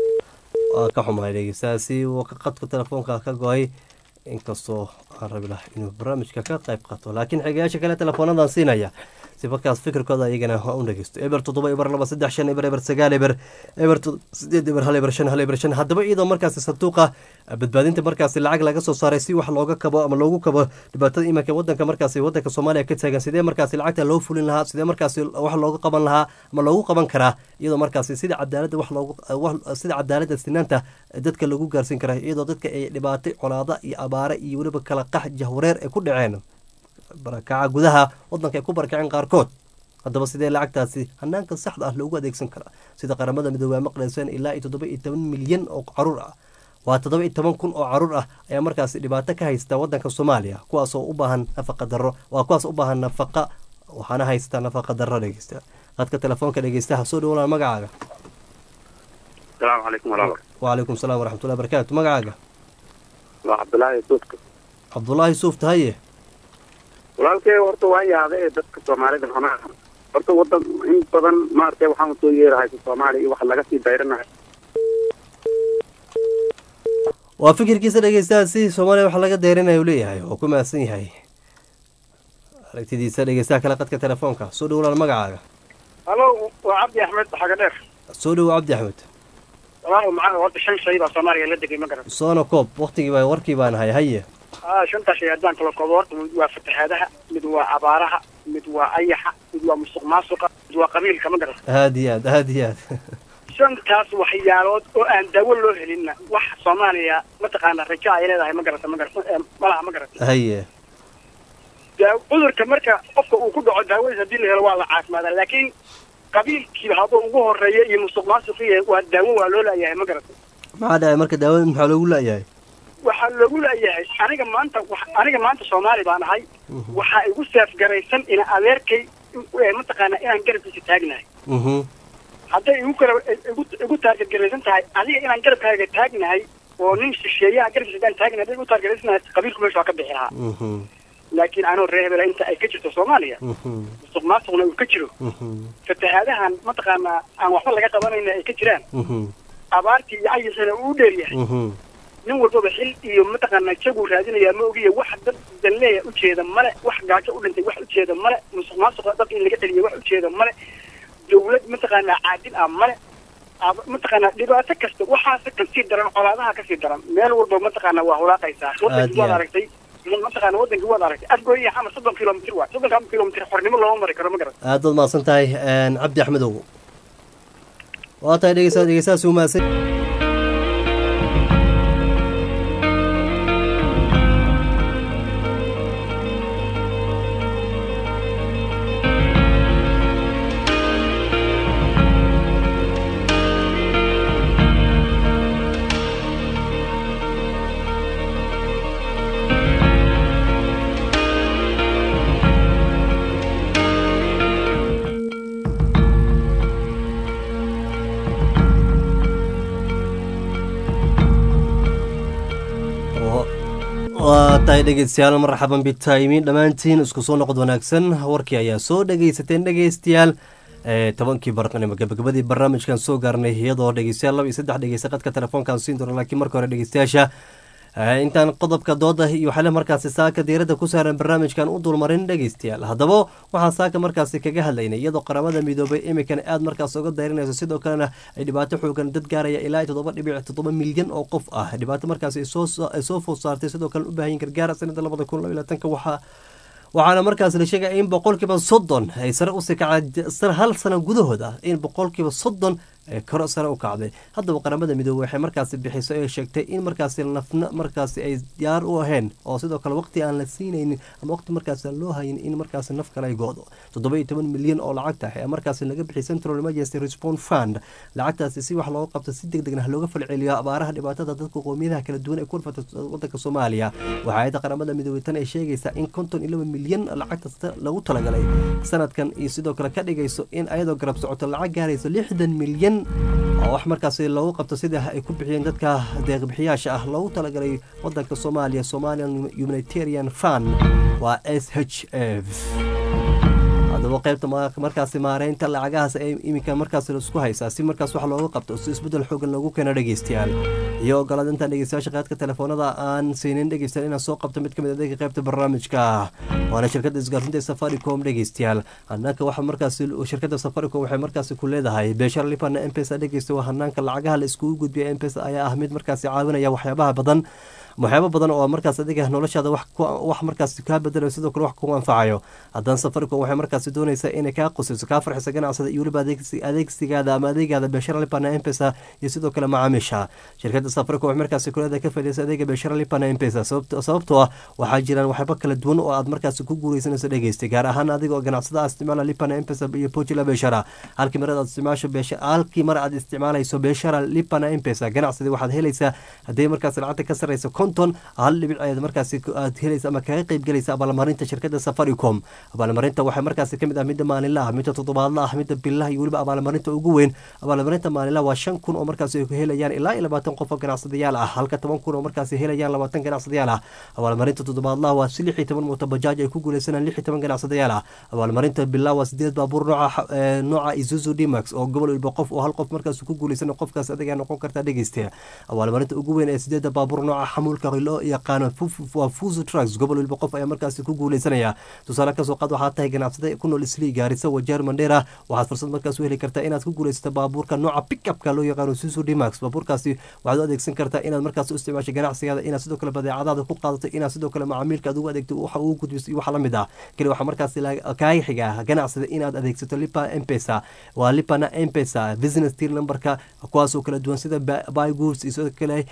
S1: waa ka xumahay dhegeystayaasi wuu ka qadka telefoonka ka go-ay inkastoo aan rabi laha inuu barnaamijka ka qayb qaato laakiin xigayaasha kale teleefoonadan siinaya si markaas fikirkooda iyagana ha u dhegeysto eber toddoba eber laba saddex shan eber eber sagaal eber eber to- sideed eber hal eber shan hal eber shan haddaba iyadoo markaasi sanduuqa badbaadinta markaasi lacag laga soo saaray si wax looga kabo ama loogu kabo dhibaatada imanka wadanka markaasi wadanka soomaaliya ka taagan sidee markaasi lacagta loo fulin lahaa sidee markaasi wax looga qaban lahaa ama loogu qaban karaa iyadoo markaasi sida cadaaladda wax loogu wax- sida cadaaladda sinaanta dadka lagu gaarsiin karaa iyadoo dadka ay dhibaatay colaada iyo abaare iyo weliba kala qax jahwareer ay ku dhaceen barakaca gudaha wadanka ay ku barakaceen qaarkood haddaba sidee lacagtaasi hanaanka saxda ah loogu adeegsan karaa sida qaramada midoobey ay maqlayseen ilaa iyo toddoba iyo toban milyan oo caruur ah waa toddoba iyo toban kun oo caruur ah ayaa markaasi dhibaato ka haysta wadanka soomaaliya kuwaas oo u baahan nafaqa darro waa kuwaas u baahan nafaqa waxaana haysta nafaqa darro dhegeysta qadka telefoonka dhegeystaha soo dhawolaa magacaaga
S4: asalaamu calaykum walaalo
S1: wacalaykum salaam waraxmatullahi barakaatu magacaaga
S4: waa cabdulaahi suudka
S1: cabdulaahi suuf tahaye
S4: walaalkay horta waan yaabay ee dadka soomaalida xanaa horta wadan in badan maaragtay waxaan soo yeerahaysa soomaaliya iyo wax laga sii dayranayo
S1: waa fikirkiisa dhegeystaha si soomaaliya wax laga deerinaya uu leeyahay oo ku mahadsan yahay aragtidiisa dhegeystaha kale qadka telefoonka soo dhawolaal magacaaga
S3: halo waa cabdi axmed xaga dheer
S1: soo dhowo cabdi axmed
S3: walaalow macaa horta shan shay baa soomaaliya la degay ma garat
S1: soona koob waktigii baa warkii baan hay haye
S3: ah shantaa shay haddaan kala koobo horta mid waa fatahaadaha mid waa abaaraha mid waa ayaxa mid waa musuq maasuqa mid waa qabiilka ma garat
S1: aada iyo aad aada iyo aad
S3: shantaas waxyaalood oo aan daawo loo helinna wax soomaaliya mataqaana rajo ay leedahay ma garata ma garata eh, malaha ma garata
S1: haye
S3: daa- cudurka marka qofka uu ku dhaco daawadiis haddii la helo waa la caafimaadaa laakiin qabiilkii hadduu ugu horeeya iyo musuq maasuqiya waa daawo waa loo laayahay ma garata
S1: maxaa dhacay marka daawada maxaa loogu la-yahay
S3: waxaa loogu laayahay aniga maanta wax- aniga maanta soomaali baan ahay waxaa igu saafgaraysan ina adeerkay eh, mataqaana inaan garabkiisa taagnahay
S1: mhm
S3: hadday igu kala igu igu taargetgaraysan tahay adiga inaan garabkaaga taagnahay oo nin shisheeyaha garabkiisa hadaan taagnahay hadday igu taargetgaraysan tahay qabiilku meesha waa ka bixi lahaa
S1: mhm
S3: laakiin anoo reer hebela inta ay ka jirto soomaaliya
S1: mhm
S3: musuq maasuqna uu ka jiro
S1: mhm
S3: fatahaadahan mataqaanaa aan waxba laga qabanayna ay ka jiraan
S1: mhm
S3: abaartii iyo cayisana uu u dheeryahay
S1: mhm
S3: nin walbaba xil iyo mataqaanaa jaguu raadinayaa ma ogiya wax dad danleeya ujeeda male wax gaajo u dhintay wax ujeeda male musuq maasuqa dad in laga celiya wax ujeeda male dawlad mataqaanaa caadil ah male ab- mataqaanaa dhibaato kasta waxaase kasii daran colaadaha kasii daran meel walba mataqaanaa waa hulaaqaysaa
S1: Aad
S3: wadankii
S1: iyo
S3: waad
S1: aad.
S3: aragtay mataqaana wadankii waad aragtay afgooy iyo xamar soddon kilomitr waay soddonka kilomitr xornimo looma mari karo ma garan
S1: aad baad mahadsan tahay een, cabdi axmedow waa tahay dhegeysa dhegeystahaasi u mahadsan waa tahay dhegeystayaal marxaban bitaymin dhammaantiin isku soo noqod wanaagsan warkii ayaa soo dhegeysateen dhegeystayaal ee tobankii barqanimo gabagabadii barnaamijkan soo gaarnay iyadoo dhegeystayaal laba iyo saddex dhegeysta qadka telefoonkan siin doona laakiin marka hore dhegeystayaasha ee, intaan qodobka dooda iyo waxaale markaasi saaka diiradda ku saaran barnaamijkan u dulmarin dhegeystayaal haddaba waxaan saaka markaasi kaga hadlaynay iyadoo qaramada midoobay imikan aad markaas uga dayrinayso sidoo kalena ay dhibaato xoogan dad gaaraya ilaa iyo toddoba dhibic toddoba milyan oo qof ah dhibaato markaasi ay soo ay soo food saartay sidoo kale u baahan yihin gargaar sanada labada kun laba iyo labaatanka waxaa waxaana markaas la sheegaya in boqolkiiba soddon ay sare usii kacday hal sano gudahooda in boqolkiiba soddon ee koro sare u kacday haddaba qaramada midoobey waxay markaasi bixiso ee sheegtay in markaasi nafna markaasi ay diyaar u ahayn oo sidoo kale waqti aan la siinaynin ama waqti markaasi aan loo hayin in markaasi naf kale ay goodo toddoba iyo toban milyan oo lacagta ayaa markaasi laga bixiyay central emergency response fund lacagtaasi si wax looga qabto si deg degna looga falceliyo abaaraha dhibaatada dadka qowmiyadaha kala duwan ee ku dhafata wadanka soomaaliya waxaa ayadda qaramada midoobey tan ay sheegaysaa in konton iyo laba milyan lacagta lagu talagalay sanadkan iyo sidoo kale ka dhigayso in ayadoo garab socoto lacag gaarayso lixdan milyan oo wax markaasi loogu qabto sida ay ku bixiyeen dadka deeqbixiyaasha ah loogu talagalay wadanka soomaaliya somalian humanitarian fund waa s h f haddaba qaybta markaasi maareynta lacagahaas ee iminka markaas laisku haysaa si markaas wax looga qabto si isbeddel xoogan loogu keeno dhegeystayaal iyo ogolaad intaan dhegeystayaasha qaadka telefoonada aan siinin dhegeystayaal inaan soo qabto mid ka mid adeega qaybta barnaamijka waana shirkadda isgaarsiinta ee safaricom dhegeystayaal hanaanka waxa markaasi shirkadda safaricom waxay markaasi ku leedahay beeshara lipana mpesa dhegeysta waa hanaanka lacagaha la iskugu gudbiya mpesa ayaa ah mid markaasi caawinaya waxyaabaha badan waxyaabo badan oo markaas adiga noloshaada wax markaas kaa bedelayo sidoo kale wax ku anfacayo haddana safaricom waxay markaasi doonaysaa inay kaa qusiso kaa farxiso ganacsada iyo weliba adeegsigaada ama adeegaada beeshara lipana mpesa iyo sidoo kale macaamiisha shirkadda safaricom waxay markaasi kuleedahay ka faaideysa adeega beeshara lipana mpesa sababtoo ah waxaa jiraan waxyaabo kala duwan oo aad markaasi ku guureysanayso dhegeystay gaar ahaan adiga oo ganacsada aad isticmaala lipana mpesa iyo pojila beeshara halkii mar aad isticmaasho halkii mar aad isticmaalayso beeshara lipana mpesa ganacsadii waxaad helaysaa haddii markaas lacagta ka sarreysa konton hal dhibic ayaad markaasi aad helaysa ama kaga qayb gelaysa abaalmarinta shirkadda safaricom abaalmarinta waxay markaasi kamid ah midda maalinla ah midda toddobaadla ah midda billaha iyo weliba abaalmarinta ugu weyn abaalmarinta maalinlaha waa shan kun oo markaasi ay ku helayaan ilaa iyo labaatan qof oo ganacsadayaal ah halka toban kun oo markaasi helayaan labaatan ganacsadayaal ah abaalmarinta toddobaadlaha waa si lix iyo toban mooto bajaaj ay ku guuleysanaan lix iyo toban ganacsadayaal ah abaalmarinta billaha waa sideed baabuur nooca nooca isuzu dmax oo gobol waliba qof oo hal qof markaasi ku guuleysan qofkaas adigaa noqon kartaa dhegeysta abaalmarinta ugu weyn ee sideeda baabuur nooca xamuulka loo yaqaano waa fuso trucks gobol waliba qof ayaa markaasi ku guuleysanaya tusaale kasoo qaad waxaad tahay ganacsada ku nool islii gaarisa wajeer mandheera waxaad fursad markaas u heli kartaa inaad ku guuleysato baabuurka nooca pickupka loo yaqaano susu dmax baabuurkaasi waxaad u adeegsan kartaa inaad markaas u isticmaasho ganacsigaada inaad sidoo kale badeecadaada ku qaadato inaad sidoo kale macaamiilka aad ugu adeegto waxa ugu gudbiso iyo waxa la mid ah keli waxaa markaasi kaaga xiga ganacsada inaad adeegsato lipa mpesa waa lipana mpesa business deal numberka kuwaasoo kala duwan sida buy goods iyo sidoo kale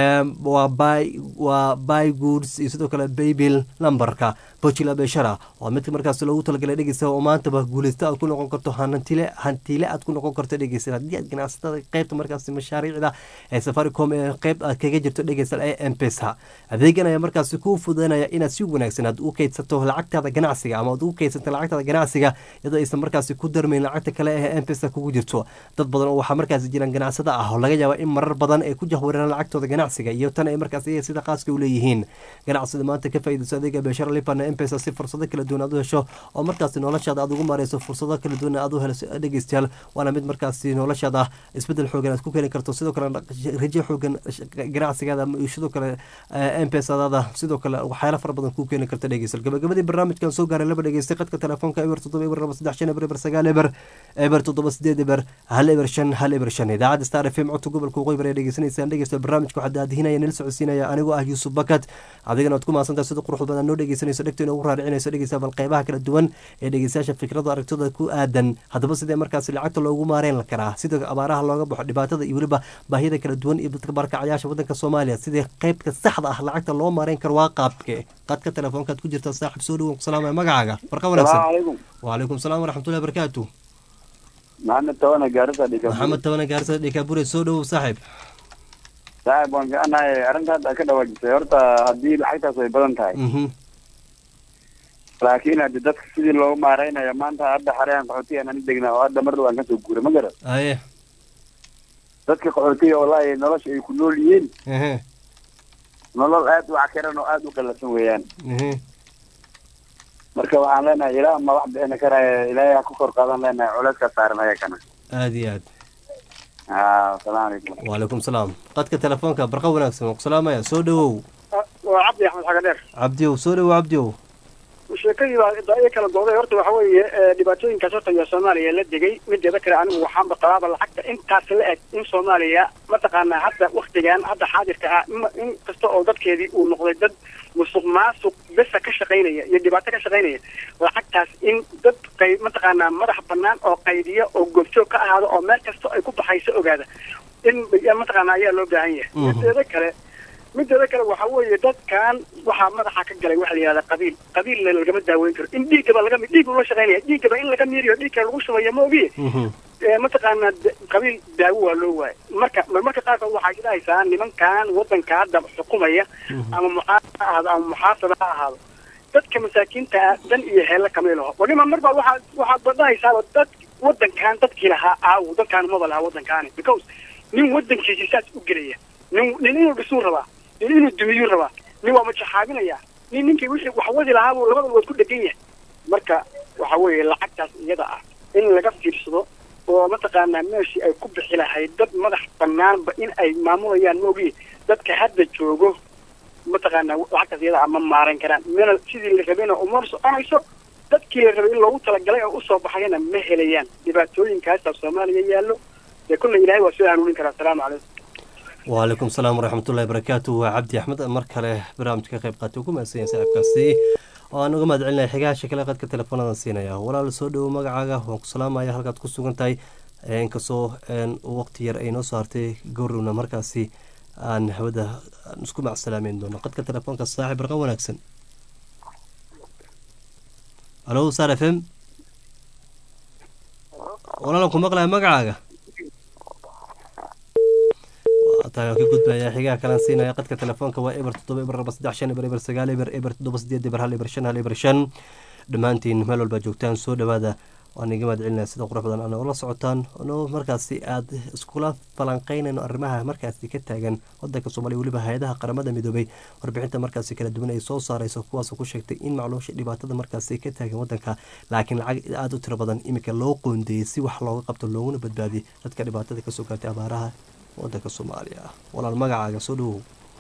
S1: waa buy waa buy goods iyo sidoo kale baybil numberka bojila beeshara waa mid markaas loogu talagalay dhegeysta oo maantaba guuleysta aad ku noqon karto hantile hantile aad ku noqon karto dhegeysta haddii aad ganacsatada qeybta markaas mashaariicda ee safaricom ee qeyb aad kaga jirto dhegeysta ee mpesa adeegan ayaa markaasi kuu fududanaya inaad si wanaagsan aad u keydsato lacagtaada ganacsiga ama aad u keydsato lacagtaada ganacsiga iyadoo aysan markaasi ku darmayn lacagta kale ee mpesa kugu jirto dad badan oo waxaa markaasi jiraan ganacsada ah oo laga yaaba in marar badan ay ku jahwareeraan lacagtooda ganacsiga iyo tan ay markaas ayaga sida qaaska u leeyihiin ganacsida maanta ka faa'iidayso adeega beeshara lipana mpesa si fursado kala duwan aad u hesho oo markaasi noloshaada aad ugu maareyso fursado kala duwan aad u heliso dhegeystayaal waana mid markaasi noloshaada isbedel xoogan aad ku keeni karto sidoo kale rajo xoogan ganacsigaada iyo sidoo kale mpesadaada sidoo kale waxyaala fara badan ku keeni karta dhegeystayaal gabagabadii barnaamijkan soo gaaray laba dhegeystay qadka telefoonka eber toddoba eber laba saddex shan eber eber sagaal eber eber toddoba sideed eber hal eber shan hal eber shan idaacadda star f m codka gobolka waqooyi bari dhegeysanaysaan dhegeysta barnaamijka waxaa daadihinaya nila socodsiinaya anigoo ah yuusuf bakat adigana waad ku mahadsantahay sida quruxda badan noo dhegeysanayso dhegto inoogu raaricinayso dhegeysta bal qeybaha kala duwan ee dhegeystayaasha fikrada aragtida ku aadan haddaba sidee markaasi lacagta loogu maareyn karaa sida abaaraha looga baxo dhibaatada iyo weliba baahida kala duwan iyo dadka barkacayaasha wadanka soomaaliya sidii qeybka saxda ah lacagta loo maareyn karo waa qaabke qadka telefoonkaad ku jirta saaxib soo dhawow salaamaya magacaaga barqa wanaagsan wacalaykum salaam waraxmatullahi barakaatu
S5: maxamed tawana gaarisa dhika
S1: maxamed tabana gaarisa dhikaabure soo dhawow saaxiib
S5: saaxib waan fiicanahay arrinta hadda ka dhawaajisay horta haddii lacagtaas way badan tahay laakiin haddi dadka sidii loogu maareynayo maanta hadda xareyaan qaxootiga aan degnaa oo hadda mar dhow aan kasoo guuray ma garan
S1: aye
S5: dadka qaxootiga wallahi nolosha ay ku nool yihiin nolol aad u cakiran oo aad u qallasan weeyaan marka waxaan leenahay ilaah ma wax bixina karaya ilaahay ha ku kor qaadan leenahay culeyskaa saaran ayakana
S1: aada iyo aad
S5: ha asalaamu calaykum
S1: wacalaykum salaam qadka telefoonka barqa wanaagsan waan ku salaamaya soo dhawow
S3: waa cabdi axmed xagadheer
S1: cabdiow soo dhawow cabdiow
S3: sheekadii baa daayo kala gooday horta waxa weeye dhibaatooyinkaas horta iyo soomaaliya la degay mideeda kale anigu waxaanba qabaaba lacagta intaas la eg in soomaaliya mataqaanaa hadda waktigan hadda xaadirka ah in kasta oo dadkeedii uu noqday dad musuq maasuq besa ka shaqaynaya iyo dhibaato ka shaqaynaya lacagtaas in dad qay mataqaanaa madax banaan oo qaydiya oo goobjoog ka ahaado oo meel kasta ay ku baxayso ogaada in mataqaanaa ayaa loo baahan yahay mideeda kale mideeda kale waxa weeye dadkan waxaa madaxa ka galay waxa la yihahda qabiil qabiilna lagama daaweyn karo in dhiiggaba laga dhiig loo shaqaynaya dhiiggaba in laga miiriyo dhiigka lagu shubayo ma ogiye mataqaanaa qabiil daawo waa loo waayay marka marmarka qaarkood waxaa idhahaysaa nimankan wadanka hadda xukumaya ama mucaarad ha ahaado ama muxaasaba ha ahaado dadka masaakiinta ah dan iyo heelle kamay laho wanima marba waxaa waxaad badhahaysaaba dad wadankan dadkii lahaa aawo dadkaan maba lahaa wadankaani because nin wadankiisi saas u gelaya nin nin inuu dhisuu rabaa nin inuu dumiyuu rabaa nin waa majaxaabinaya nin ninkii wixii wax wadi lahaabuu labada waad ku dhegan yahay marka waxa weeye lacagtaas iyada ah in laga fiirsado oo mataqaanaa meeshii ay ku bixi lahayd dad madax banaanba in ay maamulayaan maogi dadka hadda joogo mataqaanaa lacagtaas iyada ah ma maaran karaan mina sidii la rabayna uma soconayso dadkii la rabay in loogu talagalay oo usoo baxayana ma helayaan dhibaatooyinkaasa soomaaliya yaallo dee kulla ilaahay waa soo hanuunin karaa asalaamu calaykum
S1: wacalaykum salaam waraxmatullahi barakaatu waa cabdi axmed mar kale barnaamijka ka qayb qaatay ugu mahadsan yahay saaxiibkaasi oo aan uga mahad celinaya xigaasha kale qadka teleefoonadan siinaya walaal soo dhowo magacaaga waan ku salaamaya halkaad ku sugan tahay inkastoo waqti yar ay noo soo hartay gowrowna markaasi aan hawada isku macsalaameyn doono qadka telefoonka saaxib barqa wanaagsan alo sar f m walaalan ku maqlaya magacaaga ka gudbaya xigaha kalan siinaya qadka telefoonka waa eber toddoba eber laba saddex shan eber eber sagaal eber eber toddoba sideed eber hal eber shan hal eber shan dhammaantiin meel walbaa joogtaan soo dhawaada waan iga mahad celinaya sida qurux badan ana ula socotaan no markaasi aada iskula falanqeynayno arrimaha markaasi ka taagan wadanka soomaaliya weliba hay-adaha qaramada midoobay warbixinta markaasi kala duwan ay soo saareyso kuwaasoo ku sheegtay in macluusha dhibaatada markaasi ka taagan wadanka laakiin lacag aada u tiro badan iminka loo qoondeeyey si wax looga qabto looguna badbaadiyay dadka dhibaatada kasoo gaartay abaaraha wadanka soomaaliya ah walaal magacaaga soo dhawow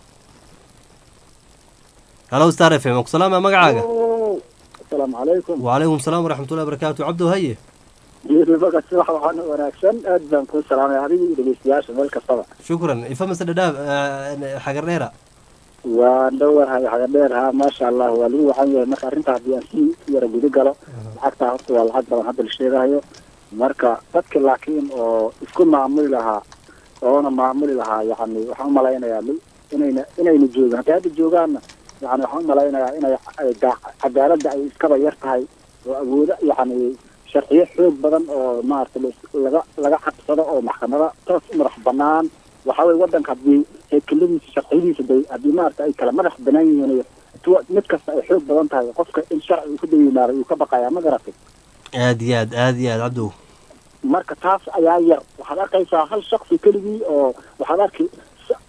S1: halo star f m salaama magacaaga
S6: asalaamu calaykum
S1: wacalaykum salaam waraxmatullahi barakaatu cabdo haye
S6: baka si wax waxaan wanaagsan aad baan kuu salaamay adiga iyo dhegeystayaasha meel kastaba
S1: shukran ifamase dhadhaab xagar dheera
S6: waan dhowahay xagadheer ha maasha allah waa lagu wacan yahay marka arrinta haddii aan si yara guda galo lacagtaa horta waa lacag badan hadda la sheegahayo marka dadka laakiin oo isku maamuli lahaa oona maamuli lahaa yani waxaan umalaynayaa inayna inayna joogin hadday hadda joogaanna yani waxaan umalaynayaa inay cadaaladda ay iskaba yar tahay oo awoodo yani sharciyo xoog badan oo maaragtay laga laga cabsado oo maxkamada toos u madax banaan waxa weye wadanka haddii hekeladiisa sharciyadiisa day haddii maaragta ay kala madax banaan yihiin mid kasta ay xoog badan tahay qofka in sharci uu ka dayimaaday uu ka baqayaa ma garatay
S1: aada iyo aad aada iyo aad cabdow
S6: marka taas ayaa yar waxaad arkaysaa hal shaksi keligii oo waxaad arki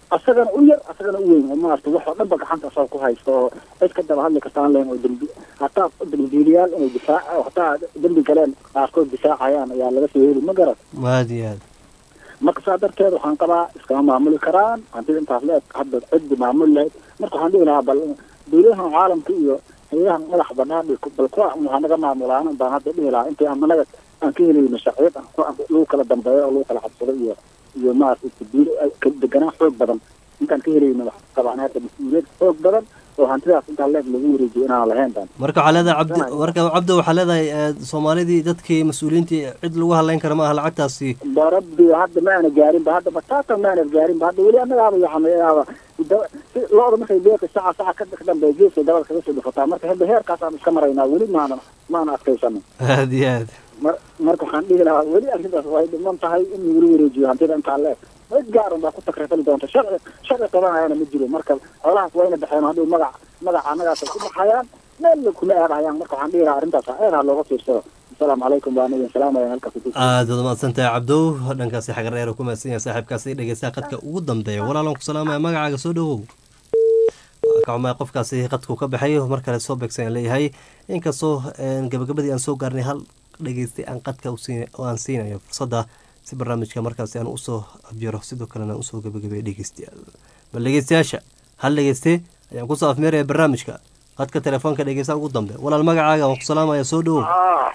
S6: asagana u yar asagana u weyn oo maarata wax oo dhanba gacanta asaga ku haysto oo cid ka daba hadli kartaan leen oo dembi hataa dembiiliyaal inay difaac hataa dembi galeen qaarkood difaacayaan ayaa laga soo heli ma garan
S1: aad iyo aad
S6: marka saa darteed waxaan qabaa iskama maamuli karaan hantida intaas la eg hadda ciddi maamuli lahayd marka waxaan dhihi lahaa bal dawladahan caalamka iyo hay-adahan madax banaan iyo bal kuwa waxaa naga maamulaan baan hadda dhihi lahaa intii aan anaga aan ka helayno sharciyad aan ku- aan lagu kala dambeeyo oo lagu kala cabsado iyo iyo maaragtay tabiil deganaan xoog badan intaan ka helayno wax qabaan hadda mas-uuliyad xoog badan oo hantidaas intaan leeg lagu wareejiyo inaan lahayn baan
S1: marka waxaa leedahay cabdi marka cabdi waxaa leedahay eh, soomaalidii dadkii mas-uuliyiintii cid lagu hadlayn kara ma aha lacagtaasi
S6: barabbi hadda ma aana gaarin ba hadda bataata ma aana gaarin ba hadda weli annagaaba yaxameeyaaba lo-da markay beeqi saca saca ka ka dambeeya geeska dabada kaga soo dhufataa marka hadda heerkaasaan iska maraynaa weli maana maana adkaysano
S1: aad iyo aad
S6: mar marka waxaan dhihi lahaa weli arrintaas way dhiman tahay in lagula wareejiyo hantida intaa leeg cid gaaran baa ku takrifali doonta sharci sharci qabanayana ma jiro marka xoolahaas wayna baxeen hadhow magac magaca annagaasay ku baxayaan meel kuma aadayaan marka waxaan dhihi lahaa arrintaas aad ha looga fiirsado asalaamu calaykum baan idin salaamaya halkaas ku
S1: aad waad mahadsantahay cabdow dhankaasi xagar dheer ku mahadsan yahay saaxiibkaasi dhegeystaha qadka ugu dambeeya walaalan ku salaamaya magacaaga soo dhowow waa ka xumay qofkaasi qadku ka baxay mar kale soo beegsan aan leeyahay inkastoo een, gabagabadii aan soo gaarnay hal dhegeystay aan qadka u siin- oo aan siinayo fursadda si barnaamijka markaasi aan usoo abjiro sidoo kalena aan usoo gabagabeeyo dhegeystayaal bal dhegeystayaasha hal dhegeyste ayaan kusoo afmeeraya barnaamijka qadka telefoonka dhegeysta ugu dambe walaal magacaaga waan ku salaamaya soo dhowow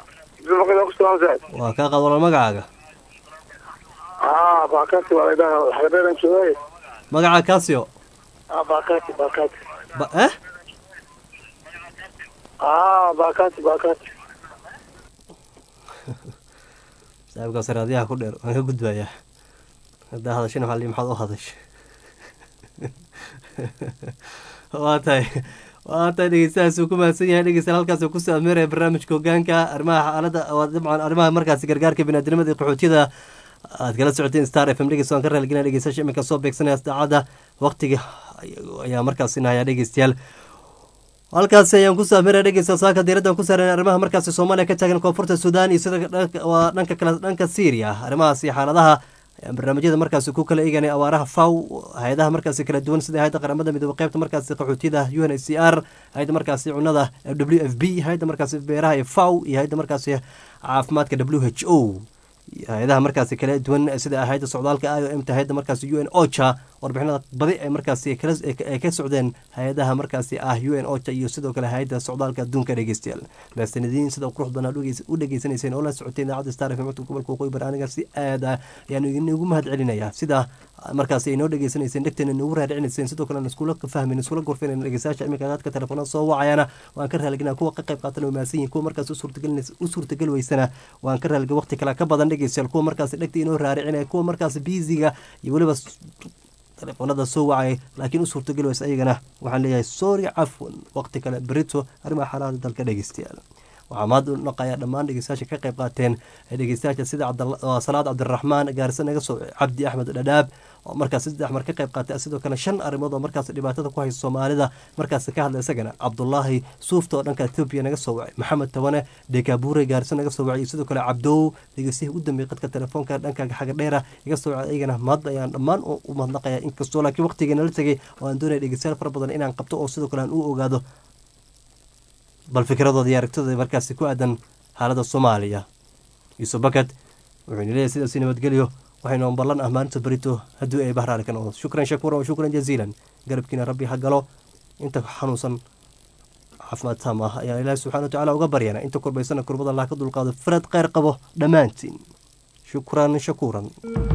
S1: waa kaa qaad walaal magacaaga
S4: ah baakati waa laydhaha xagadeeran joogay
S1: magaca casio
S4: ah baakati baakati
S1: ba eh
S4: ah baakati baakati
S1: saaxiibkaas raadiyaha ku dheer waan ka gudbayaa haddaa hadashina waxaa lii maxaad u hadashay waa tahay waa tahay dhegeystahaas uu ku mahadsan yahay dhegeystayaal halkaas uu kusoo ameeraya barnaamijka hogaanka arrimaha xaaladda waa dabcan arrimaha markaasi gargaarka biniadamada iyo qaxootiyada aad kala socoteen star f m dhegeysta waan ka raaligelina dhegeystayaasha iminka soo beegsanaya daacadda waqtiga ayaa markaasi nahayaa dhegeystayaal halkaasi ayaan ku saameynaya dhegeysta saaka diiraddan ku saaran arrimaha markaasi soomaaliya ka taagan koonfurta suudaan iyo sida dhanka waa dhanka kale dhanka syria arrimahaas iyo xaaladaha ayaan barnaamijyada markaasi ku kala eeganay awaaraha faw hay-adaha markaasi kala duwan sida hay-adda qaramada midoobe qeybta markaasi qaxootiyada u n h c r hay-adda markaasi cunada w f b hay-adda markaasi beeraha iyo faw iyo hay-adda markaasi caafimaadka w h o hay-adaha markaasi kala duwan sida hay-adda socdaalka i o m ta hay-adda markaasi u n ocha warbixinada badi ay markaasi kala- ay ka socdeen hay-adaha markaasi ah u n ocha iyo sidoo kale hay-adda socdaalka adduunka dhegeystayaal mahadsanediin sida qurux badan aad u dhegeysanayseen oo la socoteen idaacadda star f m codka gobolka waqooyi bari aniga si aad ah ayaan idinku mahad celinayaa sida markaasi ay noo dhegeysanayseen dhegteena noogu raadicinayseen sidoo kale aan iskula fahmin iskula gorfinayn dhegeystayaasha iminka dadka telefoonada soo wacayana waan ka raaliginaa kuwa ka qayb qaatan oo mahadsan yihin kuwa markaas u suurtagelinaysa- u suurtagal weysana waan ka raaliga waqti kale ka badan dhegeystayaal kuwa markaasi dhegta inoo raaricinaya kuwa markaasi biisiga iyo weliba s- telefoonada soo wacay laakiin u suurtagal weysa ayagana waxaan leeyahay sorry cafwan waqti kale berito arrimaha xaalada dalka dhegeystayaal waxaa maad u naqayaa dhammaan dhegeystayaasha ka qayb qaateen ee dhegeystayaasha sida cabdalla- waa salaad cabdiraxmaan gaarisa naga soo cabdi axmed dhadhaab oo markaas saddex mar ka qayb qaatay sidoo kale shan arrimood oo markaas dhibaatada ku haysa soomaalida markaas ka hadla isagana cabdulaahi suufta oo dhanka etoobiya naga soo wacay maxamed tabane dekabuure gaarisa naga soo wacay iyo sidoo kale cabdow dhegeystihii ugu dambeeyey qadka telefoonka dhanka xagadheera iga soo wacay ayagana maad ayaan dhammaan u u mahadnaqaya inkastoo laakiin waqtigeena la tegay oo aan doonaya dhegeystayaal fara badan inaan qabto oo sidoo kale aan u ogaado bal fikradooda iyo aragtidooda markaasi ku aadan xaaladda soomaaliya yuusuf bakad wuxuu ina leeyahay sidaasi nabadgelyo waxaynu ballan ah maalinta berito haddii ay bahraari ka noqdo shukran shakuuran wa shukran jaziilan garabkiina rabbi ha galo inta xanuunsan caafimaad taam ah ayaan ilaahi subxana wa tacaala uga baryana inta korbaysana kurbada allah ka dulqaado farad kheyr qabo dhammaantiin shukran shakuuran